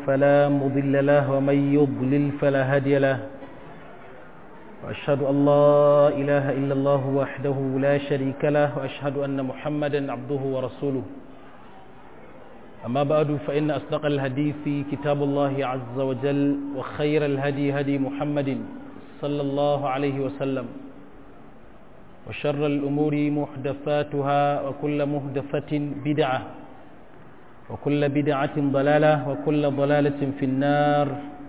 فلا مضل له ومن يضلل فلا هادي له وأشهد أن لا إله إلا الله وحده لا شريك له وأشهد أن محمدا عبده ورسوله أما بعد فإن أصدق الحديث كتاب الله عز وجل وخير الهدي هدي محمد صلى الله عليه وسلم وشر الأمور محدثاتها وكل محدثة بدعة وكل بدعة ضلالة وكل ضلالة في النار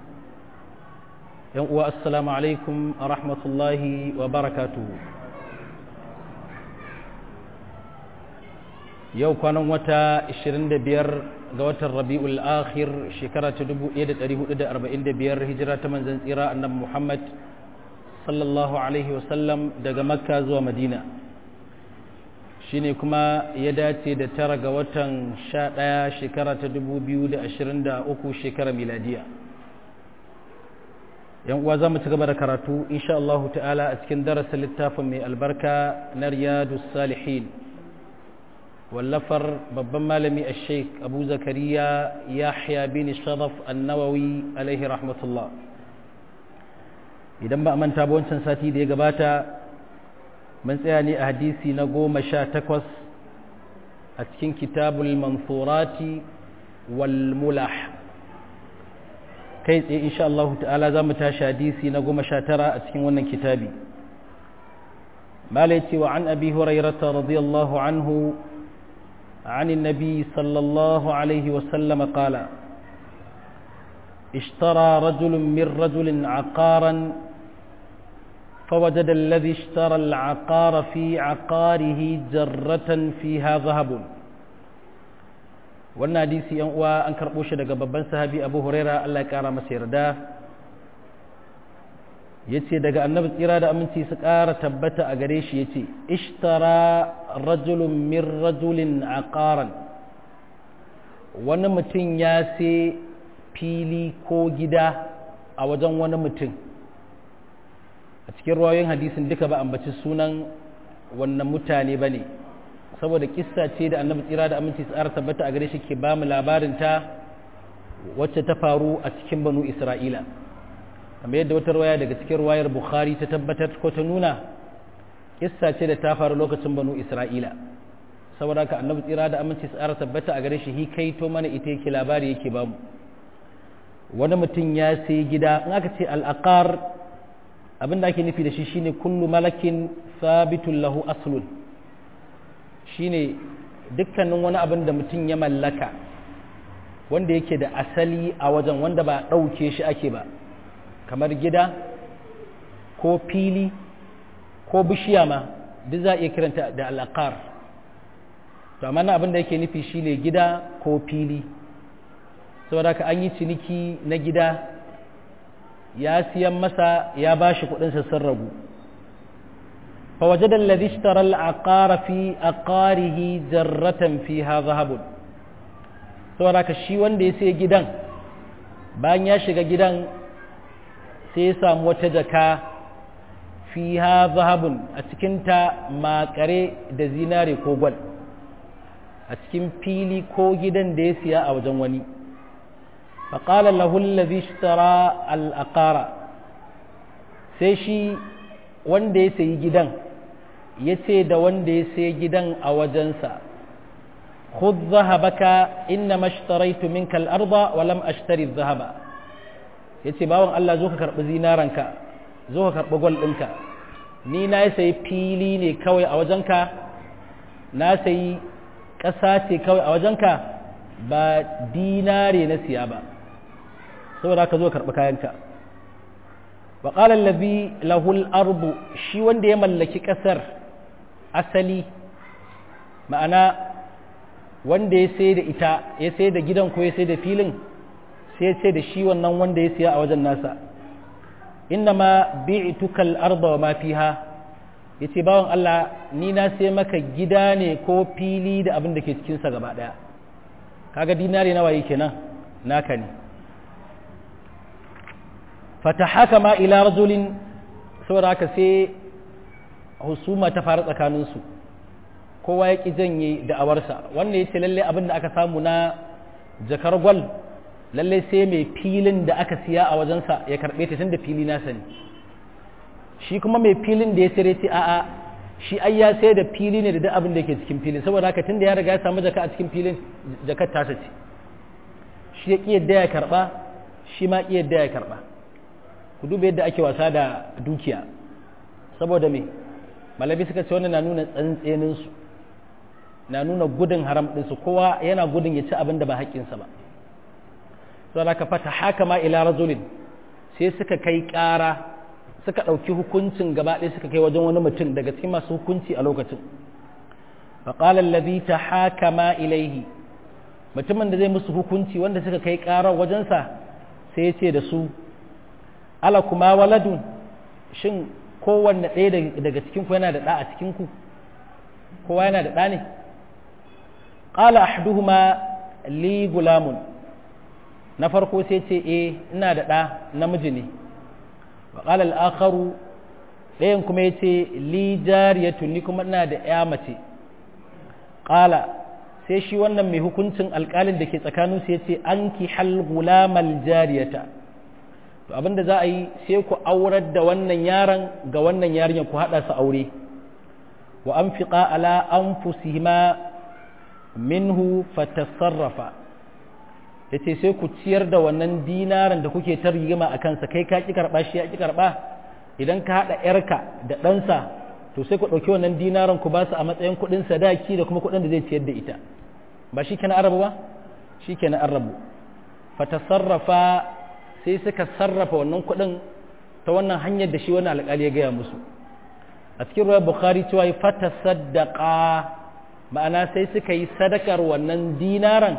والسلام عليكم ورحمة الله وبركاته yau kwanan wata 25 ga watan rabi'ul akhir shekara ta 1445 hijira ta manzan tsira annabi Muhammad sallallahu alaihi wasallam daga makka zuwa madina shine kuma ya dace da tara ga watan 11 shekara ta 2023 shekara miladiya yan uwa za mu ci gaba da karatu insha Allah ta'ala a cikin darasin littafin mai albarka na riyadus salihin wallafar babban malami a sheik abu zakariya yahya bin sharaf annawawi alaihi rahmatullah idan ba a manta ba wancan sati da ya gabata mun tsaya ne a hadisi na goma sha takwas a cikin kitabul mansurati wal mulah kai tsaye insha Allah ta'ala za mu tashi hadisi na goma sha tara a cikin wannan kitabi malaiti wa an abi hurairata radiyallahu anhu عن النبي صلى الله عليه وسلم قال اشترى رجل من رجل عقارا فوجد الذي اشترى العقار في عقاره جرة فيها ذهب wannan hadisi yan uwa an karɓo shi daga babban sahabi abu huraira allah ya ƙara masa yarda ya ce daga annabi tsira da aminci su ƙara tabbata a gare shi ya ce ishtara rajulun min rajulin aqaran wani mutum ya sai fili ko gida a wajen wani mutum a cikin ruwayoyin hadisin duka ba ambaci sunan wannan mutane ba ne saboda kissa ce da annabi tsira da aminci su ƙara tabbata a gare shi ke ba mu labarinta wacce ta faru a cikin banu isra'ila kamar yadda wata ruwaya daga cikin ruwayar bukhari ta tabbatar ko ta nuna kissa ce da ta faru lokacin banu isra'ila saboda ka annabi tsira da aminci tsara tabbata a gare shi hi kai to mana ita yake labari yake bamu wani mutum ya sai gida in aka ce al'aqar abin da ake nufi da shi shine kullu malakin sabitun lahu aslun shine dukkanin wani abin da mutum ya mallaka wanda yake da asali a wajen wanda ba ɗauke shi ake ba kamar gida ko fili ko bishiya ma duk za a iya kiranta da alaƙar to amma na abin da yake nufi shine gida ko fili saboda ka an yi ciniki na gida ya siyan masa ya ba shi kudinsa sun ragu فوجد الذي اشترى العقار في أقاره جرة فيها ذهب saboda ka shi wanda ya sai gidan bayan ya shiga gidan sai ya samu wata jaka fiha zahabun a cikinta makare da zinare ko gwal a cikin fili ko gidan da ya siya a wajen wani faƙala lahullazi ishtara al'aƙara sai shi wanda ya sayi gidan ya ce da wanda ya sayi gidan a wajensa خذ ذهبك إنما اشتريت منك الأرض ولم أشتري الذهب ya ce bawan Allah zo ka karɓi zinaranka zo ka karɓi gwal ɗinka ni na yi sayi fili ne kawai a wajenka na sayi ƙasa ce kawai a wajenka ba dinare na siya ba saboda ka zo ka karɓi kayanka wa ƙalar labi lahul arbu shi wanda ya mallaki ƙasar asali ma'ana wanda ya sai da ita ya sai da gidan ko ya sai da filin sai ce da shi wannan wanda ya siya a wajen nasa inna ma bi'tukal arda wa ma fiha yace bawan Allah ni na sai maka gida ne ko fili da abin da ke cikin sa gaba daya kaga dinari nawa yake nan naka ne fatahakama ila rajulin saboda haka sai husuma ta faru tsakaninsu kowa ya ƙi janye da'awarsa wanda ya ce lalle abin da aka samu na jakar gwal lalle sai mai filin da aka siya a wajensa ya karɓe ta tunda fili nasa ne shi kuma mai filin da ya sire ce a'a shi ai ya sai da fili ne da duk abin da yake cikin filin saboda haka tunda ya riga ya samu jaka a cikin filin jakar tasa ce shi ya ƙi yadda ya karɓa shi ma ƙi yadda ya karɓa ku duba yadda ake wasa da dukiya saboda me malabi suka ce wannan na nuna tsantseninsu na nuna gudun haram ɗinsu kowa yana gudun ya ci abin da ba haƙƙinsa ba sau da ka fata haka ma ila rajulin sai suka kai ƙara suka ɗauki hukuncin gaba ɗaya suka kai wajen wani mutum daga cikin masu hukunci a lokacin faƙalar lazi ta haka ma ilaihi mutumin da zai musu hukunci wanda suka kai ƙarar wajensa sai ya ce da su ala kuma waladun shin kowanne ɗaya daga cikinku yana da ɗa a cikinku kowa yana da ɗa ne ƙala ahduhuma li gulamun na farko sai ce e ina da ɗa namiji ne wa ƙala al'akaru ɗayan kuma ya ce li jariyatu ni kuma ina da ya mace ƙala sai shi wannan mai hukuncin alƙalin da ke tsakaninsu ya ce an ki hal gulamal jariyata to abinda za a yi sai ku aurar da wannan yaron ga wannan yarinyar ku haɗa su aure wa an fiƙa ala an fusihima minhu fatasarrafa ya ce sai ku ciyar da wannan dinaran da kuke ta rigima a kansa kai ka ƙi karɓa shi ya ƙi karɓa idan ka haɗa ‘yarka da ɗansa to sai ku ɗauki wannan dinaran ku ba su a matsayin kuɗin sadaki da kuma kuɗin da zai ciyar da ita ba shi kenan arabu ba shi kenan arabu fatasarrafa sai suka sarrafa wannan kuɗin ta wannan hanyar da shi wani alƙali ya gaya musu a cikin ruwa bukhari cewa yi fata sadaka ma'ana sai suka yi sadakar wannan dinaran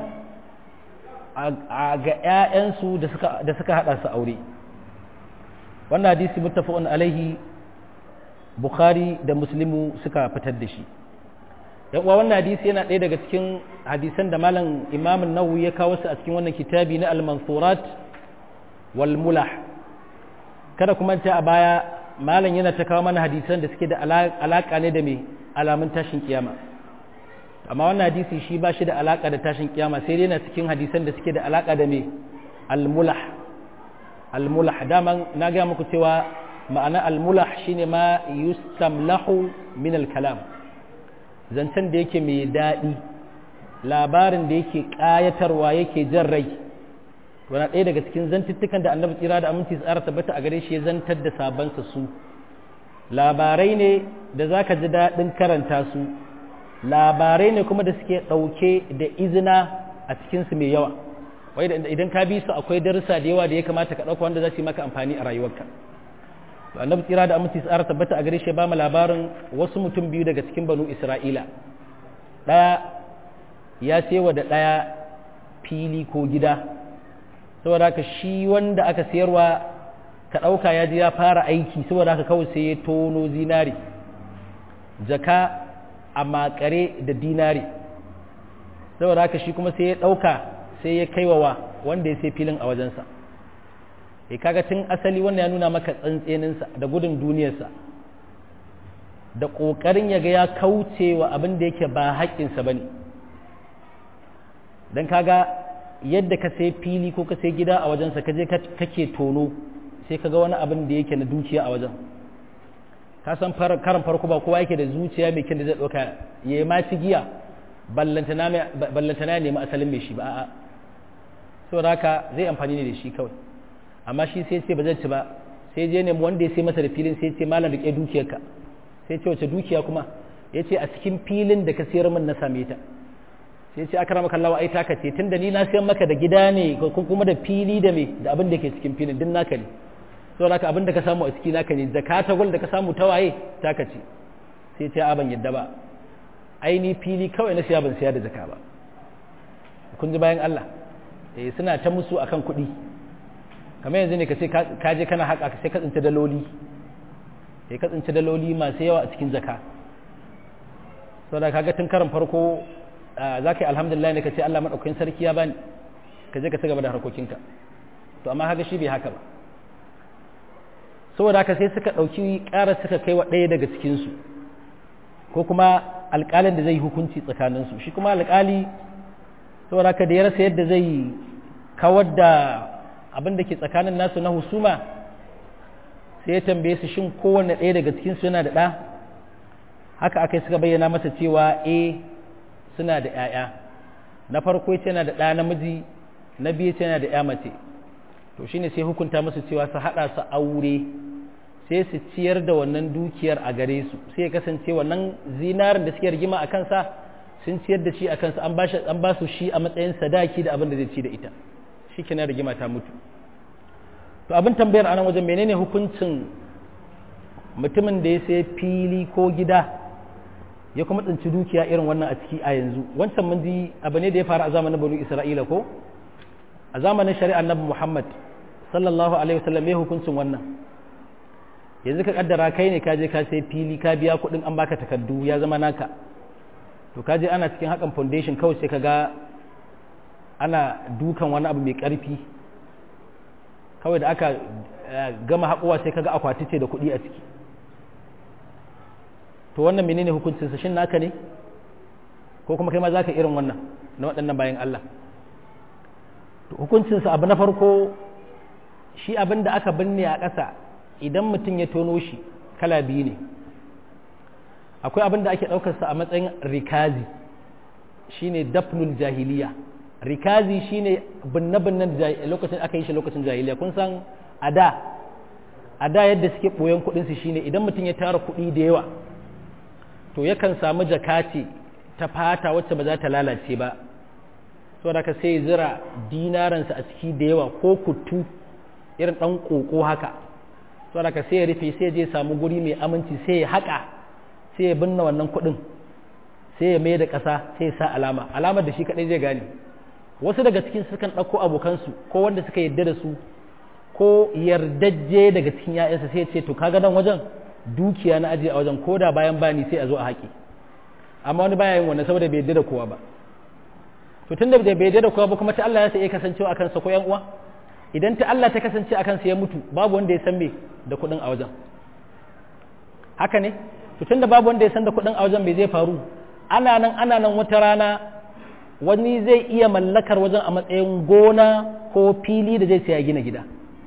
ga 'ya'yansu da suka haɗa su aure wannan hadisi muttafaqun alaihi bukhari da muslimu suka fitar da shi uwa wannan hadisi yana ɗaya daga cikin hadisan da malam imamun nawawi ya kawo su a cikin wannan kitabi na al-mansurat wal mulah kada kuma ta a baya malam yana ta kawo mana hadisan da suke da alaka ne da mai alamun tashin kiyama amma wannan hadisi shi ba shi da alaka da tashin kiyama sai dai yana cikin hadisan da suke da alaka da mai al-mulah al-mulah daman na ga muku cewa ma'ana al-mulah shine ma yustamlahu min al-kalam zancen da yake mai daɗi labarin da yake ƙayatarwa yake jan rai wani ɗaya daga cikin zantuttukan da annabi tsira da aminci tsara tabbata a gare shi ya zantar da sabansa su labarai ne da za ka ji daɗin karanta su labarai ne kuma da suke ɗauke da izina a cikinsu mai yawa wai idan ka bi su akwai darussa da yawa da ya kamata ka ɗauka wanda za su yi maka amfani a rayuwarka annabi tsira da aminci tsara tabbata a gare shi ba mu labarin wasu mutum biyu daga cikin banu isra'ila ɗaya ya sewa da ɗaya fili ko gida saboda haka shi wanda aka sayarwa ka ɗauka ya ji ya fara aiki saboda haka kawai sai ya tono zinari jaka a makare da dinari saboda haka shi kuma sai ya ɗauka sai ya kaiwawa wanda ya sai filin a wajensa e kaga tun asali wannan ya nuna maka tsantseninsa da gudun duniyarsa da ƙoƙarin ya ga ya kauce wa abin da yake ba haƙƙinsa ba ne don kaga yadda ka sai fili ko ka sai gida a wajensa ka je kake tono sai ka ga wani abin da yake na dukiya a wajen ka san karan farko ba kowa yake da zuciya mai kyan da zai ɗauka ya yi maci giya ballantana ya nemi asalin mai shi ba a'a saboda haka zai amfani ne da shi kawai amma shi sai ce ba zai ci ba sai je nemi wanda ya sai masa da filin sai ce malam rike dukiyarka sai ce wace dukiya kuma ya ce a cikin filin da ka sayar min na same ta sai ce aka maka lawa ai taka ce tunda ni na sayar maka da gida ne ko kuma da fili da me da abin da ke cikin filin din naka ne saboda haka abin da ka samu a ciki naka ne zakata gol da ka samu ta waye taka ce sai ce a ban yadda ba ai ni fili kawai na siya ban siya da zaka ba kun ji bayan Allah eh suna ta musu akan kuɗi kamar yanzu ne ka ce ka je kana haƙa sai ka tsinci daloli sai ka tsinci daloli masu yawa a cikin zaka saboda kaga tun karan farko za ka yi alhamdulillah ne ka ce Allah maɗaukakin sarki ya bani ka je ka ci gaba da harkokinka to amma haka shi bai haka ba saboda haka sai suka ɗauki ƙara suka kai wa ɗaya daga cikinsu ko kuma alƙalin da zai hukunci tsakaninsu shi kuma alƙali saboda haka da ya rasa yadda zai kawar da abin da ke tsakanin nasu na husuma sai ya tambaye su shin kowanne ɗaya daga cikinsu yana da ɗa haka aka suka bayyana masa cewa e suna da ‘ya'ya na farko ya yana da ɗa namiji na biyu yana da ‘ya mace to shine sai hukunta musu cewa su haɗa su aure sai su ciyar da wannan dukiyar a gare su sai ya kasance wannan zinarin da suke rigima a kansa sun ciyar da shi a kansa an ba su shi a matsayin sadaki da abin da zai ci da ita shi kenan rigima ta mutu to abin tambayar anan wajen menene hukuncin mutumin da ya sai fili ko gida ya kuma tsinci dukiya irin wannan a ciki a yanzu wancan mun ji abu ne da ya faru a zamanin banu isra'ila ko a zamanin shari'ar nabi muhammad sallallahu alaihi wasallam ya hukuncin wannan yanzu ka kaddara kai ne ka je ka sai fili ka biya kuɗin an baka takardu ya zama naka to ka je ana cikin hakan foundation kawai sai ka ga ana dukan wani abu mai ƙarfi kawai da aka gama haƙuwa sai ka ga akwati ce da kuɗi a ciki to wannan menene hukuncinsa shin naka ne ko kuma kai ma za ka irin wannan na waɗannan bayan Allah to hukuncinsa abu na farko shi abin da aka binne a ƙasa idan mutum ya tono shi kala biyu ne akwai abin da ake ɗaukarsa a matsayin rikazi shine dafnul jahiliya rikazi shine binne-binnen lokacin aka yi shi lokacin jahiliya kun san a da a da yadda suke ɓoyon kuɗinsu shine idan mutum ya tara kuɗi da yawa to yakan samu jakati ta fata wacce ba za ta lalace ba saboda ka sai zira dinaransa a ciki da yawa ko kutu irin ɗan ƙoƙo haka saboda ka sai ya rufe sai je samu guri mai aminci sai ya haƙa sai ya binne wannan kuɗin sai ya mai da ƙasa sai ya sa alama alamar da shi kaɗai zai gane wasu daga cikin sukan ɗauko abokansu ko wanda suka yarda da su ko yardajje daga cikin ‘ya'yansa sai ya ce to kaga nan wajen dukiya na ajiye a wajen ko da bayan bani sai a zo a haƙi amma wani baya yin wannan saboda bai yarda da kowa ba to tunda bai yarda da kowa ba kuma ta Allah ya sai ya kasancewa akan sa ko ‘yan uwa idan ta Allah ta kasance akan sa ya mutu babu wanda ya san me da kuɗin a wajen haka ne to tunda babu wanda ya san da kuɗin a wajen bai zai faru ana nan ana nan wata rana wani zai iya mallakar wajen a matsayin gona ko fili da zai saya gina gida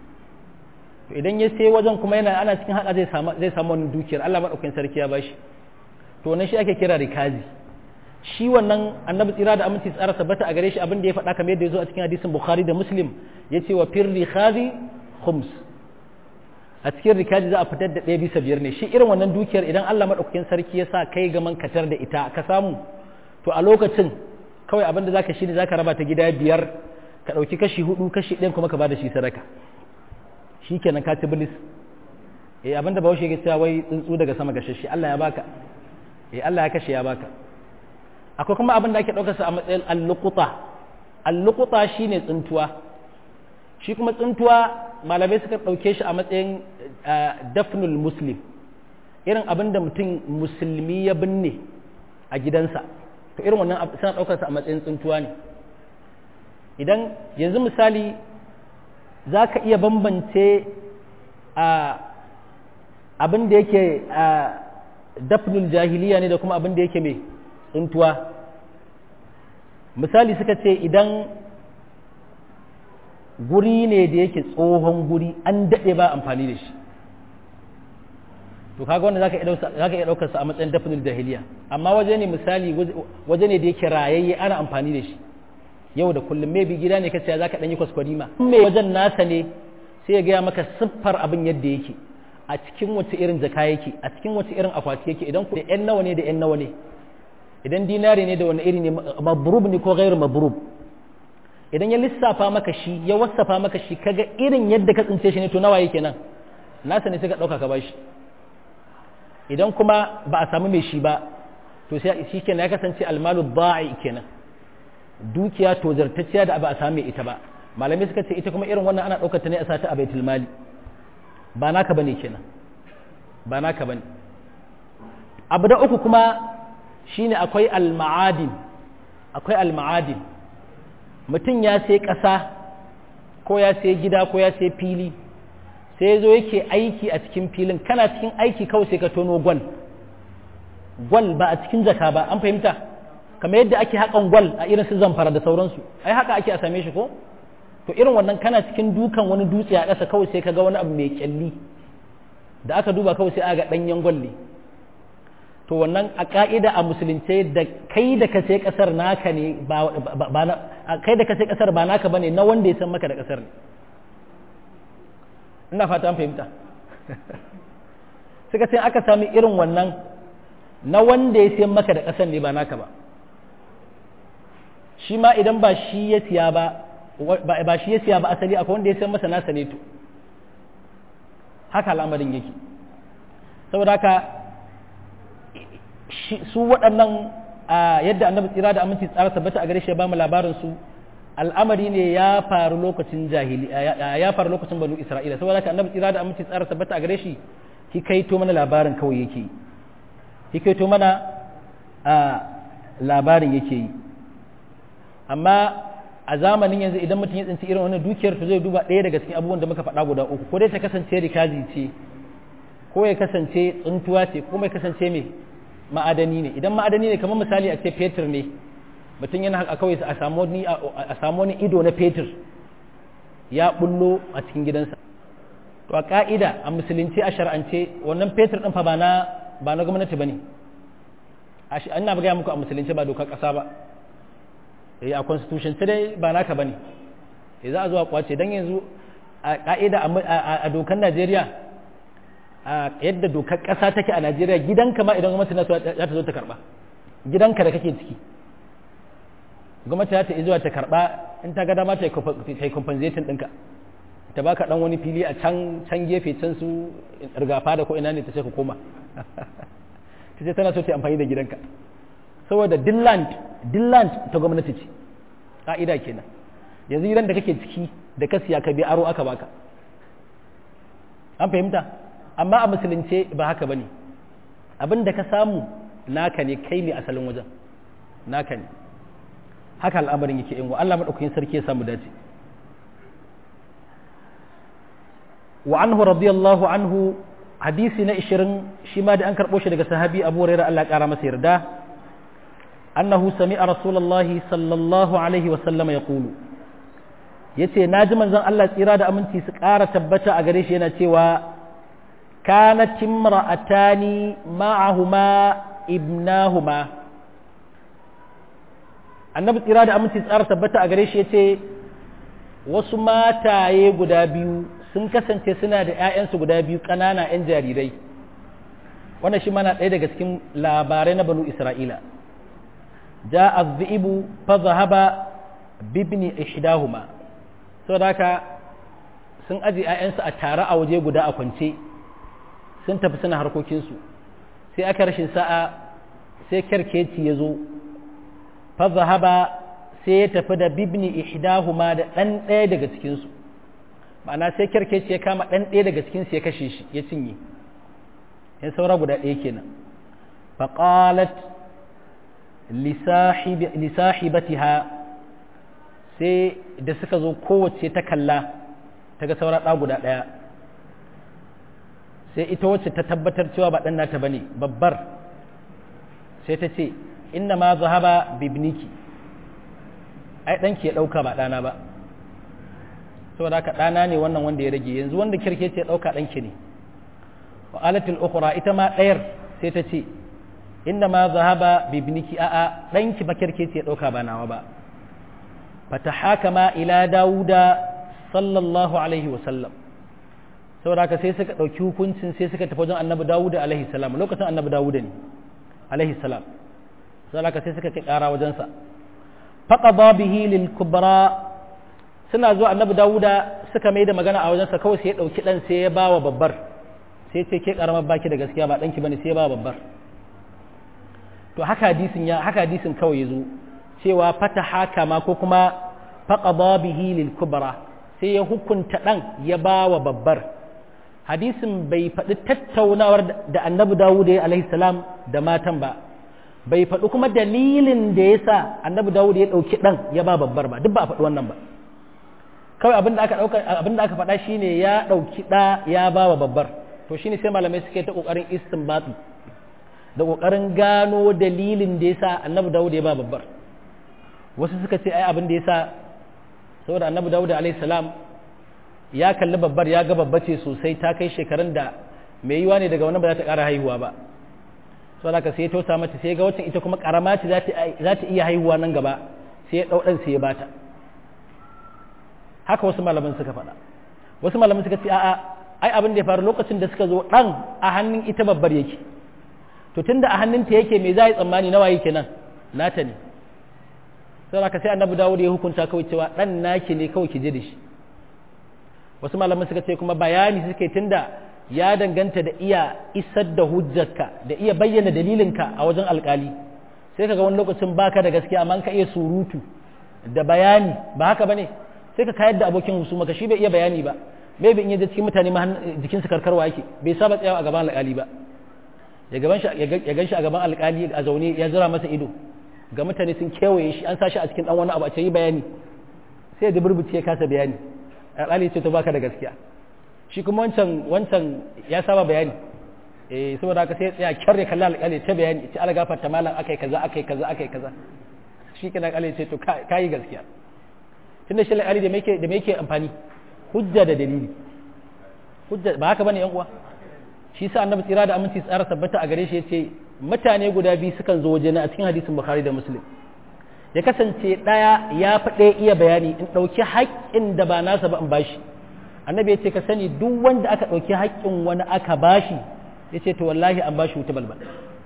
to idan ya sai wajen kuma yana ana cikin haka zai samu zai samu wannan dukiyar Allah madaukakin sarki ya bashi to wannan shi ake kira rikazi shi wannan annabi tsira da aminci tsara tabbata a gare shi abin da ya faɗa kamar yadda ya zo a cikin hadisin bukhari da muslim ya ce wa fir rikazi khums a cikin rikazi za a fitar da ɗaya bisa biyar ne shi irin wannan dukiyar idan Allah madaukakin sarki ya sa kai gaman katar da ita ka samu to a lokacin kawai abin da zaka shi ne zaka raba ta gida biyar ka ɗauki kashi hudu kashi ɗayan kuma ka bada shi sadaka shi kenan ka ci bilis eh abin da bahaushe ya cewa wai tsuntsu daga sama gashashe Allah ya baka eh Allah ya kashe ya baka akwai kuma abin da ake ɗaukarsa a matsayin allukuta allukuta shine tsuntuwa shi kuma tsuntuwa malamai suka ɗauke shi a matsayin dafnul muslim irin abin da mutum musulmi ya binne a gidansa to irin wannan suna ɗaukarsa a matsayin tsuntuwa ne idan yanzu misali za ka iya bambance abin da yake dafnul jahiliya ne da kuma abin da yake mai tsuntuwa misali suka ce idan guri ne da yake tsohon guri an daɗe ba amfani da shi to kaga wanda zaka iya ɗaukar sa a matsayin dafnul jahiliya amma waje ne misali waje ne da yake rayayye ana amfani da shi yau da kullum maybe gida ne kace zaka dan yi kwaskwarima me wajen nasa ne sai ya gaya maka siffar abin yadda yake a cikin wace irin jaka yake a cikin wace irin akwati yake idan ku yan nawa ne da yan nawa ne idan dinari ne da wani iri ne mabrub ne ko ghairu mabrub idan ya lissafa maka shi ya wasafa maka shi kaga irin yadda ka tsince shi ne to nawa yake nan nasa ne sai ka dauka ka bashi idan kuma ba a samu mai shi ba to sai shi kenan ya kasance almalu ba'i kenan dukiya to zartacciya da ba a samu ita ba malamai suka ce ita kuma irin wannan ana ɗaukar ta ne a sata a baitul mali ba naka bane kenan ba naka bane abu da uku kuma shine akwai alma'adin akwai alma'adin mutum ya sai ƙasa ko ya sai gida ko ya sai fili sai zo yake aiki a cikin filin kana cikin aiki kawai sai ka tono gwal gwal ba a cikin jaka ba an fahimta kamar yadda ake haƙan gwal a irin su zamfara da sauransu ai haka ake a same shi ko to irin wannan kana cikin dukan wani dutse a ƙasa kawai sai ka ga wani abu mai kyalli da aka duba kawai sai aga ɗanyen gwalli to wannan a ka'ida a musulunce da kai da ka sai ƙasar naka ne ba kai da ka sai ƙasar ba naka bane na wanda ya san maka da ƙasar ne ina fata an fahimta suka ce aka sami irin wannan na wanda ya siyan maka da ƙasar ne ba naka ba shi ma idan ba shi ya siya ba ba shi ya siya ba asali akwai wanda ya siyan masa nasa ne to haka al'amarin yake saboda haka su waɗannan yadda annabi tsira da aminci tsara tabbata a gare shi ya bamu labarin su al'amari ne ya faru lokacin jahili ya faru lokacin banu isra'ila saboda haka annabi tsira da aminci tsara tabbata a gare shi hikaito mana labarin kawai yake yi hikaito mana labarin yake yi amma a zamanin yanzu idan mutum ya tsinci irin wannan dukiyar to zai duba ɗaya daga cikin abubuwan da muka faɗa guda uku ko dai ta kasance rikazi ce ko ya kasance tsuntuwa ce ko mai kasance mai ma'adani ne idan ma'adani ne kamar misali a ce fetur ne mutum yana haka kawai a samu wani ido na fetur ya bullo a cikin gidansa to a ka'ida a musulunci a shar'ance wannan fetur ɗin fa ba na ba na gwamnati bane ina ba gaya muku a musulunci ba dokar ƙasa ba eh a constitution sai dai ba naka bane eh za a zo a kwace dan yanzu a ka'ida a dokar Najeriya a yadda dokar ƙasa take a Najeriya gidanka ma idan gwamnati na so za ta zo ta karba gidanka da kake ciki gwamnati za ta zuwa ta karba in ta ga dama ta yi compensating ɗinka ta baka dan wani fili a can can gefe can su rigafa da ko ina ne ta sai ka koma ta ce tana so ta amfani da gidanka saboda dilland dilland ta gwamnati ce ka'ida kenan yanzu gidan da kake ciki da ka siya ka bi aro aka baka an fahimta amma a musulunce ba haka bane abin da ka samu naka ne kai ne asalin wajen naka ne haka al'amarin yake in wa Allah madaukakin sarki ya samu dace wa anhu radiyallahu anhu hadisi na 20 shi ma da an karbo shi daga sahabi Abu Hurairah Allah ya kara masa yarda annahu sami'a rasulullahi sallallahu alaihi wa sallama yaqulu yace naji manzon Allah tsira da aminci su kara tabbata a gare shi yana cewa كانت امرأتان معهما ابناهما annabi tsira da aminci tsara tabbata a gare shi ya ce wasu mataye guda biyu sun kasance suna da 'ya'yansu guda biyu ƙanana 'yan jarirai wannan shi mana ɗaya daga cikin labarai na banu isra'ila ja azzi'ibu fa zahaba bibni ihdahuma saboda haka sun aje 'ya'yansu a tare a waje guda a kwance sun tafi suna harkokinsu sai aka rashin sa'a sai kyarkeci ya zo fazahaba sai ya tafi da bibni ihdahuma da ɗan ɗaya daga cikinsu ma'ana sai kyarkeci ya kama ɗan ɗaya daga cikinsu ya kashe shi ya cinye ya saura guda ɗaya kenan faƙalat lisahibatiha sai da suka zo kowace ta kalla ta ga saura ɗa guda ɗaya sai ita wacce ta tabbatar cewa ba ɗan nata ba ne babbar sai ta ce inna ma zahaba bibniki ai ɗanki ya ɗauka ba ɗana ba saboda haka ɗana ne wannan wanda ya rage yanzu wanda kirke ce ya ɗauka ɗanki ne wa alatul ukhra ita ma ɗayar sai ta ce inna ma zahaba bibniki a'a ɗanki ba kirke ce ya ɗauka ba nawa ba fatahakama ila dawuda sallallahu alaihi wa sallam saboda haka sai suka ɗauki hukuncin sai suka tafi wajen annabi dawuda alaihi salam lokacin annabi dawuda ne alaihi salam saboda haka sai suka kai ƙara wajensa faqada bihi lil kubra suna zuwa annabi dawuda suka mai da magana a wajensa kawai sai ya ɗauki ɗan sai ya bawa babbar sai ce ke ƙaramar baki da gaskiya ba ɗanki bane sai ya bawa babbar to haka hadisin ya haka hadisin kawai ya zo cewa fata haka ma ko kuma faqada bihi lil kubra sai ya hukunta ɗan ya bawa babbar hadisin bai faɗi tattaunawar da annabi dawud ya alaihi salam da matan ba bai faɗi kuma dalilin da ya sa annabi dawud ya ɗauki ɗan ya ba babbar ba duk ba a faɗi wannan ba kawai abin da aka ɗauka abin da aka faɗa shine ya ɗauki ɗa ya ba wa babbar to shine sai malamai suke ta ƙoƙarin istinbati da ƙoƙarin gano dalilin da ya sa annabi dawud ya ba babbar wasu suka ce ai abin da ya sa saboda annabi dawud alaihi salam ya kalli babbar ya ga babba ce sosai ta kai shekarun da mai yiwa ne daga wani ba za ta ƙara haihuwa ba so da sai ya tausa mata sai ga wacce ita kuma ƙarama ce za ta iya haihuwa nan gaba sai ya ɗau ɗan sai ya bata haka wasu malaman suka faɗa wasu malaman suka ce a'a ai abin da ya faru lokacin da suka zo ɗan a hannun ita babbar yake to tunda a hannunta yake me za a yi tsammani nawa yake nan nata ne saboda ka sai annabi dawud ya hukunta kawai cewa ɗan naki ne kawai ki je da shi wasu malaman suka ce kuma bayani suke tunda ya danganta da iya isar da hujjarka da iya bayyana dalilinka a wajen alkali sai kaga wani lokacin baka da gaskiya amma ka iya surutu da bayani ba haka bane sai ka kayar da abokin husuma ka shi bai iya bayani ba bai bin yaje cikin mutane ma jikin su karkarwa yake bai saba tsayawa a gaban alkali ba ya gaban shi ya ganshi a gaban alkali a zaune ya zira masa ido ga mutane sun kewaye shi an sa shi a cikin dan wani abu a ce yi bayani sai da burbuce ya kasa bayani alƙali ce to baka da gaskiya shi kuma wancan wancan ya saba bayani eh saboda haka sai ya tsaya kyarre kallon alƙali ta bayani ce ala gafarta malam akai kaza akai kaza akai kaza shi kenan alƙali ce to kai gaskiya tunda shi alƙali da me yake da me yake amfani hujja da dalili hujja ba haka bane yan uwa shi sa annabi tsira da aminci tsara tabbata a gare shi yace mutane guda biyu sukan zo wajena a cikin hadisin bukhari da muslim ya kasance ɗaya ya fi ɗaya iya bayani in ɗauki haƙƙin da ba nasa ba in bashi annabi ya ce ka sani duk wanda aka ɗauki haƙƙin wani aka bashi ya ce to wallahi an bashi wuta balbal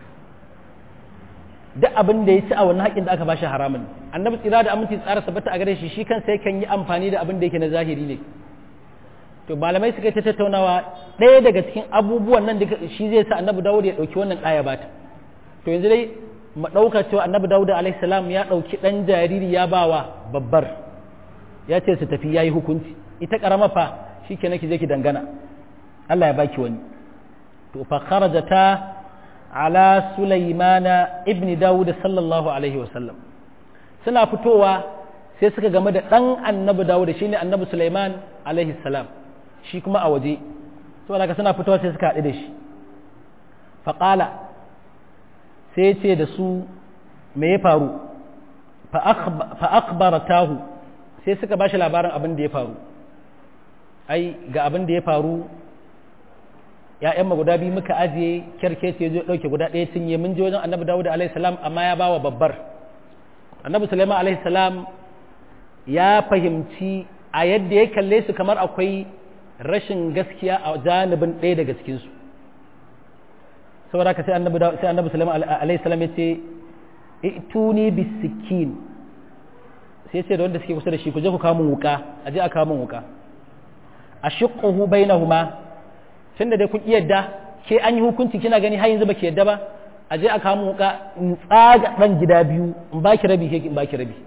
duk abin da ya ci a wani haƙƙin da aka bashi haramun annabi tsira da aminci tsara sabata a gare shi shi kansa yakan yi amfani da abin da yake na zahiri ne to malamai suka ta tattaunawa ɗaya daga cikin abubuwan nan da shi zai sa annabi dawud ya ɗauki wannan ɗaya bata to yanzu dai mu ɗauka cewa annabi dawud alaihissalam ya ɗauki ɗan jariri ya bawa babbar ya ce su tafi ya yi hukunci ita ƙarama fa shi ke ki je ki dangana Allah ya baki wani to fa kharajata ala sulaimana ibni dawud sallallahu alaihi wasallam suna fitowa sai suka game da ɗan annabi dawud shine annabi sulaiman alaihi salam shi kuma a waje saboda haka suna fitowa sai suka haɗu da shi faƙala sai ce da su me ya faru fa'akbaratahu sai suka ba shi labarin abin da ya faru ai ga abin da ya faru ‘ya'yan guda biyu muka ajiye kyarkeci ya zo ɗauke guda ɗaya cinye mun ji wajen annabi dawud alaihissalam amma ya bawa babbar annabi sulaiman alaihissalam ya fahimci a yadda ya kalle su kamar akwai rashin gaskiya a janibin ɗaya daga cikinsu saboda ka sai annabi sai annabi sallallahu alaihi wasallam yace ituni bisikin sai ce da wanda suke kusa da shi ku je ku kawo mun wuka aje a kawo mun wuka ashiquhu bainahuma tunda dai kun yadda ke an yi hukunci kina gani har yanzu baki yadda ba aje a kawo mun wuka in tsaga dan gida biyu in baki rabi ke in baki rabi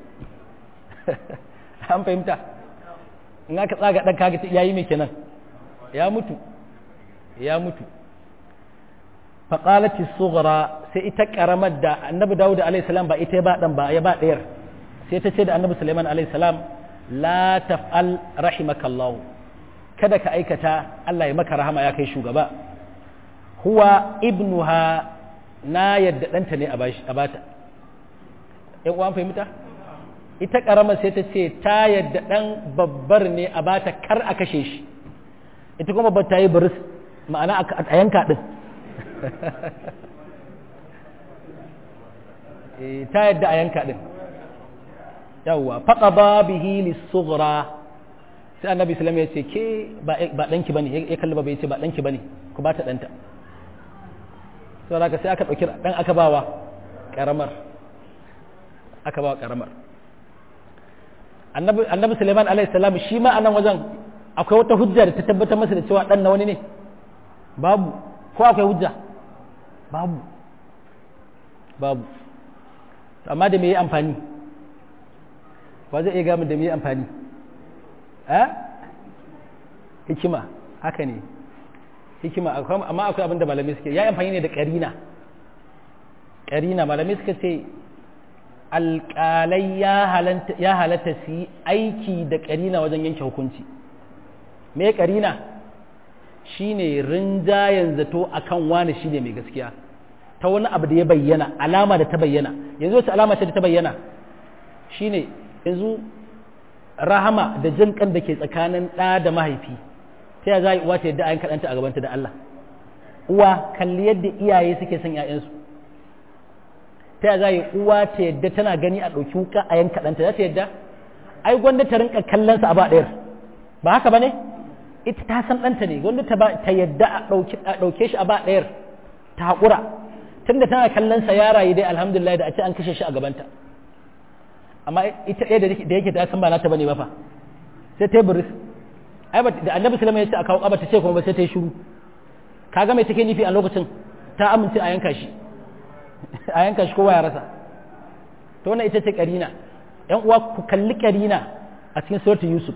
an fahimta in aka tsaga dan kaga yayi me kenan ya mutu ya mutu faƙalati sughra sai ita ƙaramar da annabi dawud alaihi salam ba ita ba dan ba ya ba ɗayar sai ta ce da annabi sulaiman alaihi salam la taf'al rahimakallahu kada ka aikata Allah ya maka rahama ya kai shugaba huwa ibnuha na yadda ɗanta ne a bata ‘yan uwan fahimta ita ƙaramar sai ta ce ta yadda ɗan babbar ne a bata kar a kashe shi ita kuma ba ta yi biris ma'ana a yanka ɗin ta yadda a yanka ɗin yawwa faƙa ba bihi lissughra sai annabi islam ya ce ke ba ɗanki ba ne ya kalli ba bai ce ba ɗanki ba ne ku ba ta ɗanta sau da sai aka ɗauki ɗan aka bawa ƙaramar aka bawa ƙaramar annabi suleiman alaihissalam shi ma a nan wajen akwai wata hujja da ta tabbatar masa da cewa ɗan na wani ne babu ko akwai hujja babu babu amma da me yi amfani ba zai iya gamin da me yi amfani eh hikima haka ne hikima amma akwai abin da malamai suke ya yi amfani ne da ƙarina ƙarina malamai suka ce alƙalai ya halatta su yi aiki da ƙarina wajen yanke hukunci me ƙarina shine rinjayen zato akan wani shine mai gaskiya ta wani abu da ya bayyana alama da ta bayyana yanzu wacce alama ce da ta bayyana shine yanzu rahama da jin kan da ke tsakanin ɗa da mahaifi ta ya za a yi uwa ta yadda ayan kaɗanta a gabanta da Allah uwa kalli yadda iyaye suke son ‘ya'yansu ta ya za a yi uwa ta yadda tana gani a ɗauki wuka a yan kaɗanta za ta yadda ai gwanda ta rinka kallonsa a ba ɗayar ba haka ba ne ita ta san ɗanta ne gwanda ta yadda a ɗauke shi a ba ɗayar ta haƙura tunda tana kallonsa ya rayu dai alhamdulillah da a ce an kashe shi a gabanta amma ita ɗaya da yake ta san ba nata bane ba fa sai ta yi buris ai da annabi sallama ya ce a kawo ƙaba ta ce kuma ba sai ta yi shiru kaga mai take nufi a lokacin ta amince a yanka shi a yanka shi kowa ya rasa to wannan ita ce karina yan uwa ku kalli karina a cikin suratul yusuf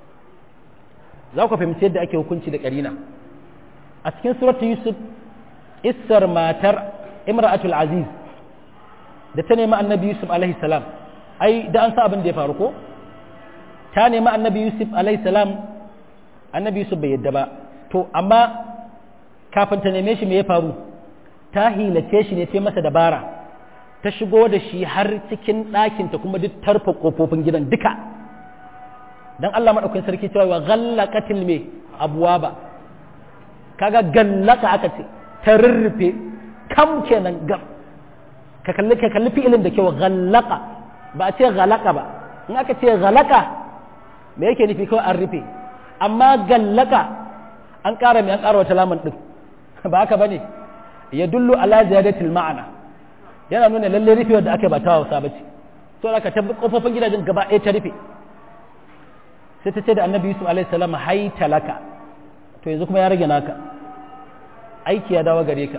za ku fahimci yadda ake hukunci da karina a cikin suratul yusuf issar matar imra'atul aziz da ta nemi annabi yusuf alaihi salam ai da an sa abin da ya faru ko ta nemi annabi yusuf alaihi salam annabi yusuf bai yadda ba to amma kafin ta neme shi me ya faru ta hilace shi ne ta masa dabara ta shigo da shi har cikin ɗakinta kuma duk tarfa ƙofofin gidan duka don Allah maɗaukin sarki cewa wa ghallaqatil me abwaba kaga gallaka aka ce ta rurrufe kam kenan gam ka kalli ka kalli fi'ilin da kyau ghallaqa ba a ce ghalaka ba in aka ce ghalaka me yake nufi kawai an rufe amma gallaka an ƙara mai an ƙara wata lamun ɗin ba haka bane ya dullu ala ziyadatil ma'ana yana nuna lalle rufe da aka ba ta wasa bace to aka tabbi kofofin gidajen gaba ɗaya ta rufe sai ta ce da annabi yusuf alaihi salam hai talaka to yanzu kuma ya rage naka aiki ya dawo gare ka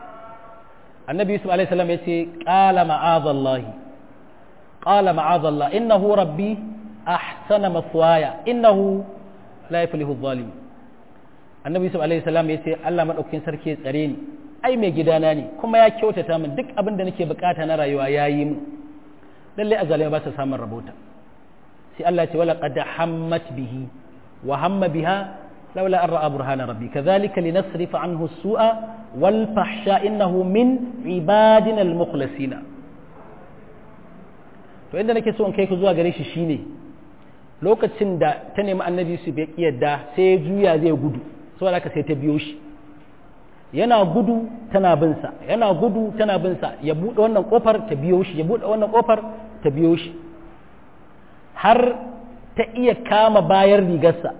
annabi yusuf alaihi salam ya ce qala ma'azallahi qala ma'azallah innahu rabbi ahsana maswaya innahu la yuflihu adh-dhalimun annabi yusuf alaihi salam ya ce Allah madaukakin sarki ya tsare ni ai mai gidana ne kuma ya kyautata min duk abin da nake bukata na rayuwa ya yi min lalle azalai ba su samun rabota sai Allah ce wala qad hammat bihi wa hamma biha laula an ra'a burhana rabbi kadhalika linasrifa anhu as-su'a wal fahsha innahu min ibadina al-mukhlasina to inda nake so in kai ku zuwa gare shi shine lokacin da ta nemi annabi su bai yadda sai ya juya zai gudu saboda haka sai ta biyo shi yana gudu tana bin sa yana gudu tana bin sa ya bude wannan kofar ta biyo shi ya bude wannan kofar ta biyo shi har ta iya kama bayan rigarsa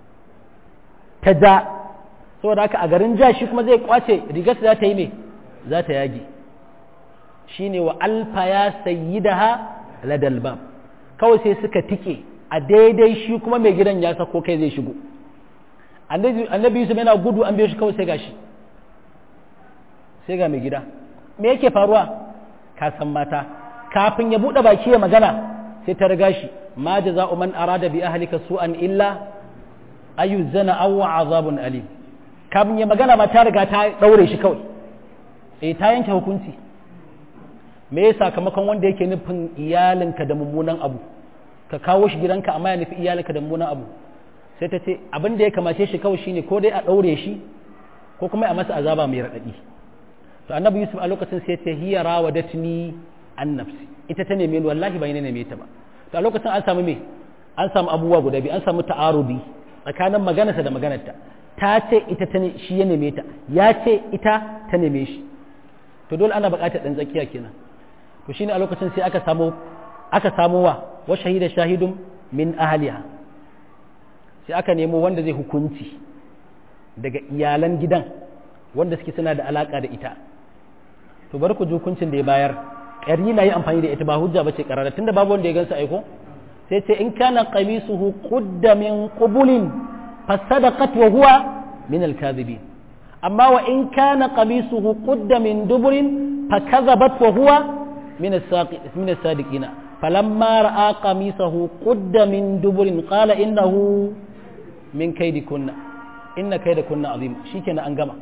ta ja saboda haka a garin ja shi kuma zai kwace rigarsa za ta yi me za ta yage shine wa alfa ya sayyidaha ladal bab kawai sai suka tike a daidai shi kuma mai gidan ya sako kai zai shigo annabi yusuf yana gudu an biyo shi kawai sai gashi sai ga mai gida me yake faruwa ka san mata kafin ya buɗe baki ya magana sai ta riga shi ma jaza'u man arada bi ahlika su'an illa ayyuzana aw azabun alim kafin ya magana ma ta riga ta daure shi kawai eh ta yanke hukunci me ya sakamakon wanda yake nufin iyalinka da mummunan abu ka kawo shi gidanka amma ya nufi iyalinka da mummunan abu sai ta ce abin da ya kamace shi kawai shine ko dai a daure shi ko kuma a masa azaba mai raɗaɗi to annabi yusuf a lokacin sai ta hiya rawadatni an nafsi ita ta neme ni wallahi bai neme ta ba to a lokacin an samu me an samu abubuwa guda biyu an samu ta'arudi tsakanin maganarsa da maganarta ta ce ita ta ne shi ya neme ta ya ce ita ta neme shi to dole ana buƙatar ɗan tsakiya kenan to shine a lokacin sai aka samu aka samu wa wa shahida shahidun min ahliha sai aka nemo wanda zai hukunci daga iyalan gidan wanda suke suna da alaka da ita to bari ku ji hukuncin da ya bayar ƙari na yi amfani da ita ba hujja ba ce ƙarara tunda babu wanda ya gansa aiko sai ce in kana qamisuhu qudda min qubulin fasadaqat wa huwa min al-kadhibin amma wa in kana qamisuhu qudda min duburin fakadhabat wa huwa min min as-sadiqina falamma ra'a qamisahu qudda min duburin qala innahu min kaydikunna inna kaydakunna azim shikenan an gama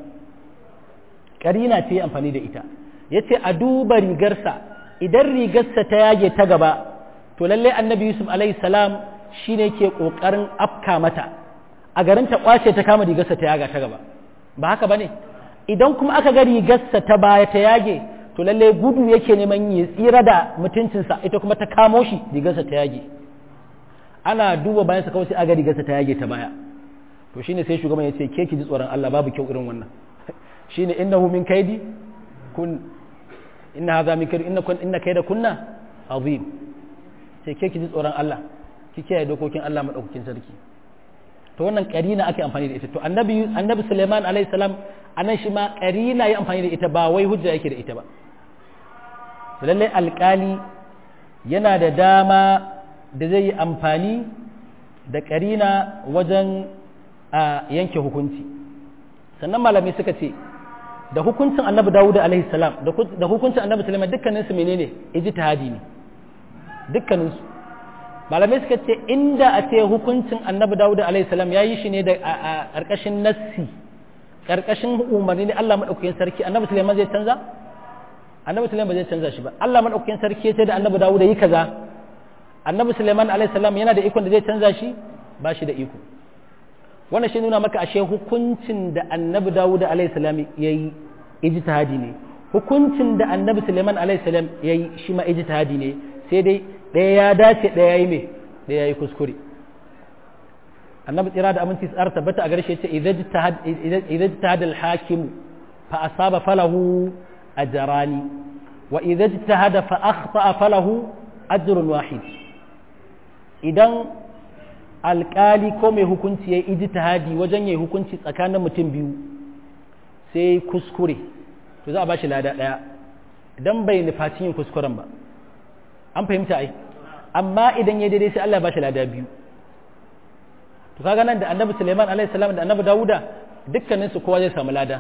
karina ce amfani da ita yace a duba rigarsa idan rigarsa ta yage ta gaba to lalle annabi yusuf alaihi salam shine ke kokarin afka mata a garin ta kwace ta kama rigarsa ta yaga ta gaba ba haka bane idan kuma aka ga rigarsa ta baya ta yage to lalle gudu yake neman ya tsira da mutuncinsa ita kuma ta kamo shi rigarsa ta yage ana duba bayan sa kawai sai aga rigarsa ta yage ta baya to shine sai shugaban ya ce ke ki ji tsoron Allah babu kyau irin wannan shine innahu min kaidi kun inna hadha min kaidi inna kun inna kaida kunna azim sai ke ki ji tsoron Allah ki kiyaye dokokin Allah madaukakin sarki to wannan karina ake amfani da ita to annabi annabi Sulaiman alaihi salam anan shi ma karina ya amfani da ita ba wai hujja yake da ita ba lallai alkali yana da dama da zai yi amfani da karina wajen a yanke hukunci sannan malamai suka ce da hukuncin annabi dawuda alaihi salam da hukuncin annabi sulaiman dukkaninsu menene ijtihadi ne dukkaninsu malamai suka ce inda a ce hukuncin annabi dawuda alaihi salam ya yi shi ne da a ƙarƙashin nassi ƙarƙashin umarni ne allah maɗaukakin sarki annabi sulaiman zai canza annabi sulaiman ba zai canza shi ba allah maɗaukakin sarki ya ce da annabi dawuda yi kaza annabi sulaiman alaihi salam yana da ikon da zai canza shi ba shi da iko wannan shi nuna maka ashe hukuncin da annabi dawud alaihi salam yayi ijtihadi ne hukuncin da annabi sulaiman alaihi salam yayi shi ma ijtihadi ne sai dai ɗaya ya dace ɗaya yayi me ɗaya yayi kuskure annabi tsira da aminci tsara tabbata a garshe ce idza ijtahad al-hakim fa asaba falahu ajrani wa idza ijtahada fa akhta falahu ajrun wahid idan alkali ko mai hukunci ya yi ijtihadi wajen ya yi hukunci tsakanin mutum biyu sai kuskure to za a ba shi lada ɗaya idan bai nufaci yin kuskuren ba an fahimta ai amma idan ya daidai sai Allah ya ba shi lada biyu to kaga nan da annabi Suleiman alaihi salam da annabi Dawuda dukkanin su kowa zai samu lada